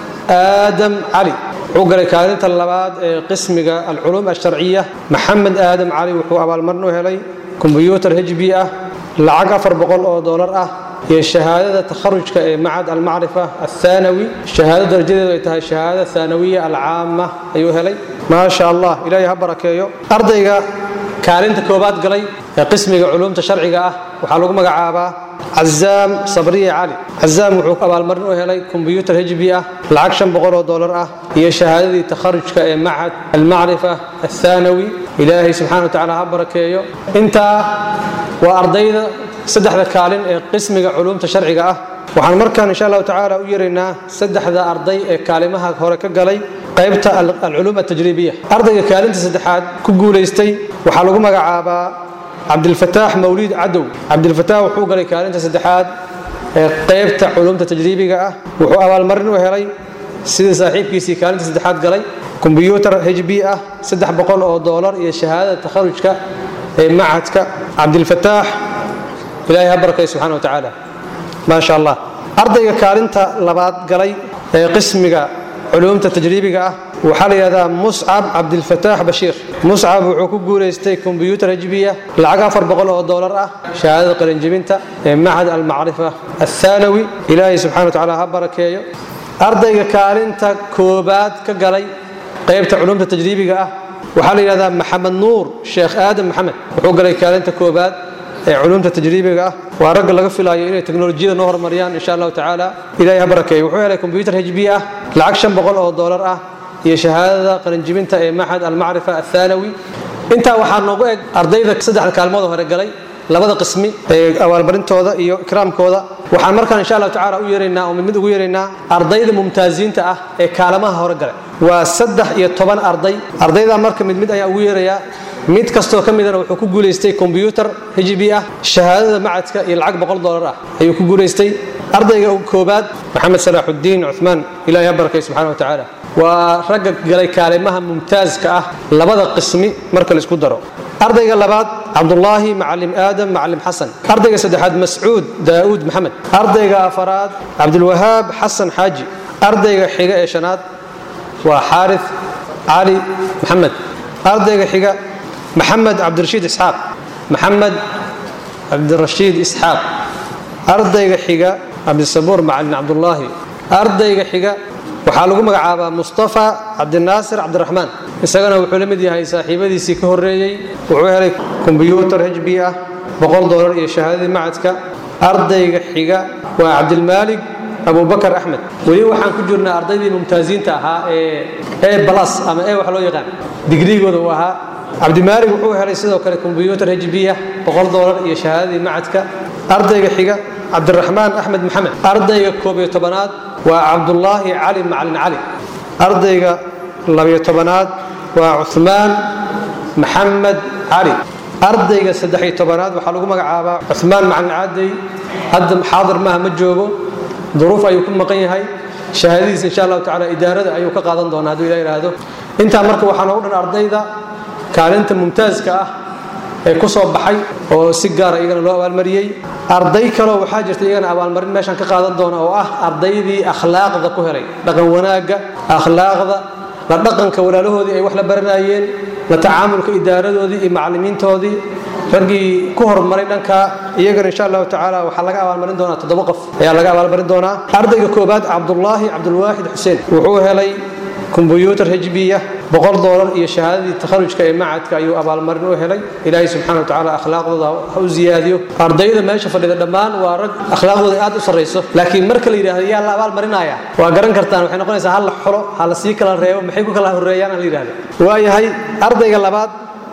aadam cali wuxuu galay kaalinta labaad ee qismiga alculuum asharciya maxamed aadam cali wuxuu abaalmarin u helay kombyuutar hb ah lacag afar boqol oo dolar ah iyo shahaadada takharujka ee macad almacrifa athaanawi shahaado darajadeedu ay tahay shahaada thaanawiya alcaama ayuu helay maasha allah ilaahay ha barakeeyo ardayga kaalinta koobaad galay ee qismiga culuumta sharciga ah waxaa lagu magacaabaa cazaam sabriye cali cazaam wuxuu abaalmarin u helay kombyuutar hb ah lacag shan boqol oo dolar ah iyo shahaadadii takharujka ee macad almacrifa athaanawi ilaahay subxana wa tacaala ha barakeeyo intaa waa ardayda saddexda kaalin ee qismiga culuumta sharciga ah waxaan markaan insha allahu tacaala u yeeraynaa saddexda arday ee kaalimaha hore ka galay qaybta alculuum atajriibiya ardayga kaalinta saddexaad ku guulaystay waxaa lagu magacaabaa cabdilfataax mawliid cadow cabdilfataax wuxuu galay kaalinta saddexaad ee qaybta culuumta tajriibiga ah wuxuu abaalmarin u helay sidii saaxiibkiisii kaalinta saddexaad galay kombyuutar hb ah saddex boqol oo doolar iyo shahaadada takharujka ee macadka cabdilfataax ilaahay ha barakay subxana wa tacaala maasha allah ardayga kaalinta labaad galay ee qismiga culuumta tajriibiga ah waxaa la yidhahdaa muscab cabdilfataax bashiir muscab wuxuu ku guulaystay kombyuutar hajbiya lacag afar boqol oo doolar ah shahaadada qalinjibinta ee macad almacrifa athaanawi ilaahay subxana wa tacaala ha barakeeyo ardayga kaalinta koobaad ka galay qaybta culuumta tajriibiga ah waxaa la yidhahdaa maxamed nuur sheekh aadam maxamed wuxuu galay kaalinta koobaad ee culuumta tajriibiga ah waa ragga laga filaayo inay teknolojiyada noo horumariyaan insha allahu tacaala ilahay ha barakeeyo wuxuu helay kombyuutar hb ah lacag shan boqol oo doolar ah iyo shahaadada qalinjibinta ee maxad almacrifa athaanawi intaa waxaa noogu eg ardayda saddexda kaalmood hore galay labada qismi ee abaalmarintooda iyo ikraamkooda waxaan markaan insha allahu tacaala u yeeraynaa oo mid mid ugu yeeraynaa ardayda mumtaaziinta ah ee kaalamaha hore galay waa saddex iyo toban arday ardayda marka mid mid ayaa ugu yeerayaa mid kastoo ka midana wuxuu ku guulaystay kombyuutar hb ah shahaadada macadka iyo lacag boqol doolar ah ayuu ku guulaystay ardayga koobaad maxamed salaaxudiin cumaan ilahay ha barakay subxana wa tacaala waa ragga galay kaalimaha mumtaaska ah labada qismi marka laisku daro ardayga labaad cabdulaahi macalim aadam macalim xasan ardayga saddexaad mascuud daa'uud maxamed ardayga afaraad cabdulwahaab xasan xaaji ardayga xiga ee shanaad waa xaarith cali maxamed ardayga xiga maxamed cabdirashiid isxaaq maxamed cabdirashiid isxaaq ardayga xiga cabdisabuur macalin cabdulaahi ardayga xiga waxaa lagu magacaabaa mustafa cabdinaasir cabdiraxmaan isagana wuxuu la mid yahay saaxiibadiisii ka horreeyey wuxuu helay kombyuutar hb ah boqol doolar iyo shahaadadii macadka ardayga xiga waa cabdilmaalig abubakar axmed weli waxaan ku jirnaa ardaydii mumtaaziinta ahaa ee e balas ama e wax loo yaqaan digrigooda uu ahaa cabdimaalig wuxuu helay sidoo kale kombyuutar hb ah boqol doolar iyo shahaadadii macadka ardayga xiga cabdiraxmaan axmed maxamed ardayga koob iyo tobanaad waa cabdulaahi cali macalin cali ardayga labiyo tobanaad waa cuhmaan maxamed cali ardayga saddex iyo tobanaad waxaa lagu magacaabaa cuhmaan macalin caadey hadda xaadir maaha ma joogo duruuf ayuu ku maqan yahay shahaadadiisa insha allahu tacaala idaarada ayuu ka qaadan doonaa hadduu ilah yidhaahdo intaa marka waxaa noogu dhan ardayda kaalinta mumtaaska ah ee ku soo baxay oo si gaara iyagana loo abaalmariyey arday kaleo waxaa jirta iyagana abaalmarin meeshan ka qaadan doona oo ah ardaydii akhlaaqda ku helay dhaqan wanaagga akhlaaqda la dhaqanka walaalahoodii ay wax la baranayeen la tacaamulka idaaradoodii iyo macallimiintoodii raggii ku horumaray dhanka iyagana insha allahu tacaala waxaa laga abaalmarin doonaa toddoba qof ayaa laga abaalmarin doonaa ardayga koobaad cabdullaahi cabdulwaaxid xuseen wuxuu helay kombuyuutar hejbiya boqol doolar iyo shahaadadii takharujka ee macadka ayuu abaalmarin u helay ilaahay subxaana wa tacaala akhlaaqdooda ha u ziyaadiyo ardayda meesha fadhida dhammaan waa rag akhlaaqdooda aad u sarrayso laakiin marka la yidhahdo yaa la abaalmarinaya waa garan kartaan waxay noqonaysaa hal la xulo ha la sii kala reebo maxay ku kala horreeyaan aan la yidhahdo waayahay ardayga labaad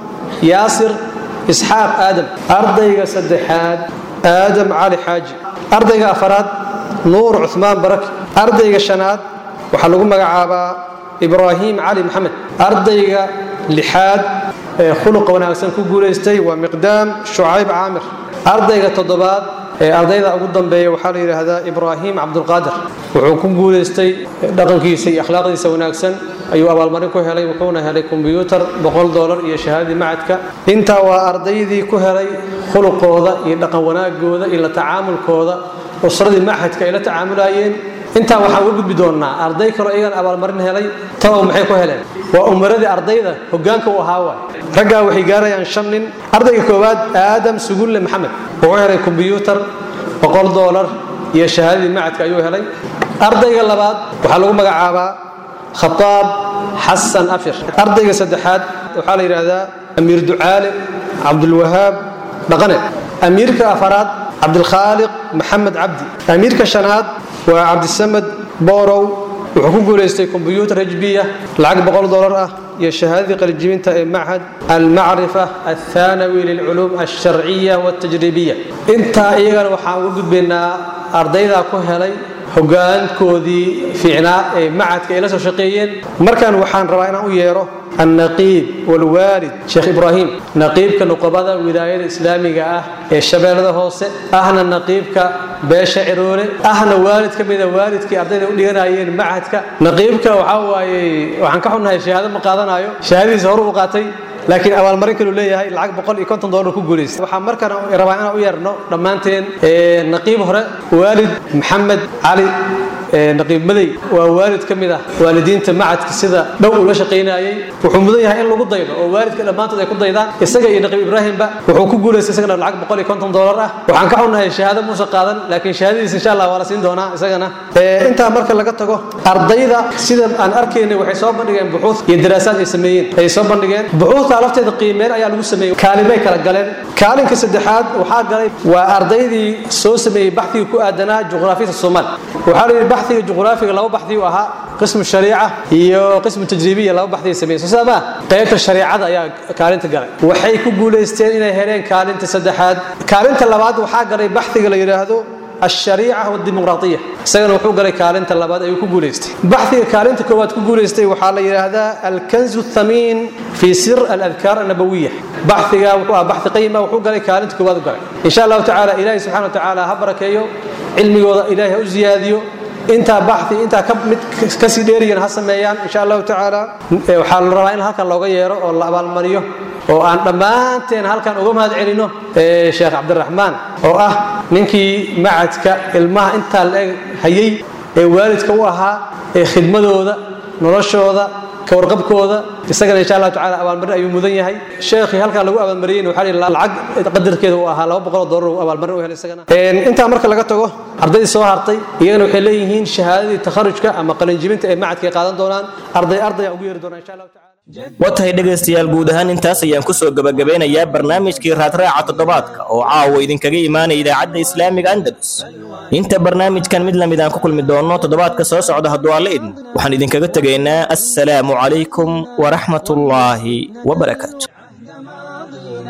yaasir isxaaq aadam ardayga saddexaad aadam cali xaaji ardayga afaraad nuur cuhmaan barak ardayga shanaad waxaa lagu magacaabaa ibraahim cali maxamed ardayga lixaad ee khuluqa wanaagsan ku guulaystay waa miqdaam shucayb caamir ardayga toddobaad ee ardayda ugu dambeeya waxaa la yidhaahdaa ibraahim cabdulqaadir wuxuu ku guulaystay dhaqankiisa iyo akhlaaqdiisa wanaagsan ayuu abaalmarin ku helay wuxuuna helay kombiyuutar boqol doolar iyo shahaadadii macadka intaa waa ardaydii ku helay khuluqooda iyo dhaqan wanaagooda iyo la tacaamulkooda usradii macadka ay la tacaamulayeen intaa waxaan uga gudbi doonnaa arday kaloo iyagan abaalmarin helay tabow maxay ku heleen waa umaradii ardayda hoggaanka u ahaa waay raggaa waxay gaarayaan shan nin ardayga koowaad aadam sugulle maxamed wuxuu helay kombiyuutar boqol doolar iyo shahaadadii macadka ayuu helay ardayga labaad waxaa lagu magacaabaa khataab xasan afir ardayga saddexaad waxaa la yidhaahdaa amiir ducaale cabdulwahaab dhaqane amiirka afaraad cabdilkhaaliq maxamed cabdi amiirka shanaad waa cabdisamed boorow wuxuu ku guulaystay kombiyuutar hejbiya lacag boqol dolar ah iyo shahaadadii qalijibinta ee machad almacrifa althaanawi lilculuum alsharciya waltajribiya intaa iyagana waxaan uga gudbaynaa ardaydaa ku helay hogaankoodii fiicnaa ee macadka ay la soo shaqeeyeen markan waxaan rabaa inaan u yeero النقيب والوالد شيخ إبراهيم نقيب كنقبضة ولاية الإسلامية أه الشباب هوسة أهنا نقيب كباشا عروري أهنا والد كميدا والد كي أردنا ولينا أيين معهد نقيب كوحاوي وعن كحنا شهادة مقادنا أيو شهادة زهور وقاتي laakiin abaalmarin kalu leeyahay lacag boqol iyo konton doolar ku guulaystay waxaa markaan rabaa inaan u yeerno dhammaanteen naqiib hore waalid maxamed cali naqiib madey waa waalid ka mid ah waalidiinta macadka sida dhow ula shaqaynayay wuxuu mudan yahay in lagu daydo oo waalidka dhammaantood ay ku daydaan isaga iyo naqiib ibraahimba wuxuu ku guulaystay isagana lacag boqol iyo konton doolar ah waxaan ka xunnahay shahaado muusa qaadan laakiin shahaadadiisa insha allah waa la siin doonaa isagana intaa marka laga tago ardayda sida aan arkaynay waxay soo bandhigeen buxuud iyo daraasaad ay sameeyeen ay soo bandhigeen buxuudta lafteeda qiimeen ayaa lagu sameeyey kaalimay kala galeen kaalinka saddexaad waxaa galay waa ardaydii soo sameeyey baxdiga ku aadanaa juqraafiyada soomaal waxaa la yidhi baxdiga juqraafiga laba baxdi u ahaa qismu shariica iyo qismu tajribiya laba baxdi ay sameeyeen soo saama qaybta shariicada ayaa kaalinta galay waxay ku guulaysteen inay heleen kaalinta saddexaad kaalinta labaad waxaa galay baxdiga la yidhaahdo الشريعة والديمقراطية سجن وحوق لك كالنت اللباد أيو كقوليستي بحثي كالنت كوات كقوليستي وحال هذا الكنز الثمين في سر الأذكار النبوية بحثي بحث قيمة وحوق لك كالنت كوات قال إن شاء الله تعالى إلهي سبحانه وتعالى هبرك أيو علمي وضع إلهي أزياديو intaa baxdi intaa ka mid kasii dheeriyan ha sameeyaan insha allahu tacaala waxaa la rabaa in halkan looga yeero oo la abaalmariyo oo aan dhammaanteen halkan uga mahad celino sheekh cabdiraxmaan oo ah ninkii macadka ilmaha intaa la eg hayay ee waalidka u ahaa ee khidmadooda noloshooda ka warqabkooda isagana insha allahu tacaala abaalmarin ayuu mudan yahay sheekhii halkaa lagu abaalmariyeyna waxaa lihi lacag qadarkeeda uu ahaa laba boqol oo doolar uu abaalmarin u helay isagana intaa marka laga tago ardaydii soo hartay iyagana waxay leeyihiin shahaadadii takharujka ama qalinjibinta ee macadka ay qaadan doonaan arday ardaya ugu yeeri doonaa insha allahu tacaala waa tahay dhegaystayaal guud ahaan intaas ayaan ku soo gebagabeynayaa barnaamijkii raadraaca toddobaadka oo caawa idinkaga imaanaya idaacadda islaamiga andalus inta barnaamijkan mid lamid aan ku kulmi doonno toddobaadka soo socda hadduu alla idin waxaan idinkaga tegaynaa assalaamu calaykum waraxmatullaahi wabarakaatu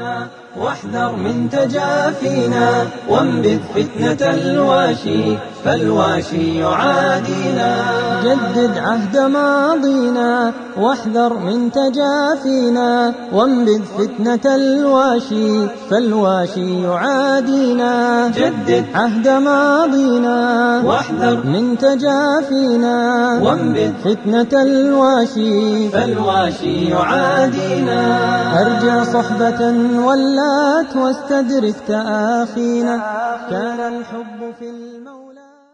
واحذر من تجافينا وانبذ فتنة الواشي فالواشي يعادينا جدد عهد ماضينا واحذر من تجافينا وانبذ فتنة الواشي فالواشي يعادينا جدد عهد ماضينا واحذر من تجافينا وانبذ فتنة الواشي فالواشي يعادينا أرجع صحبة ولات واستدرك تآخينا كان الحب في المولى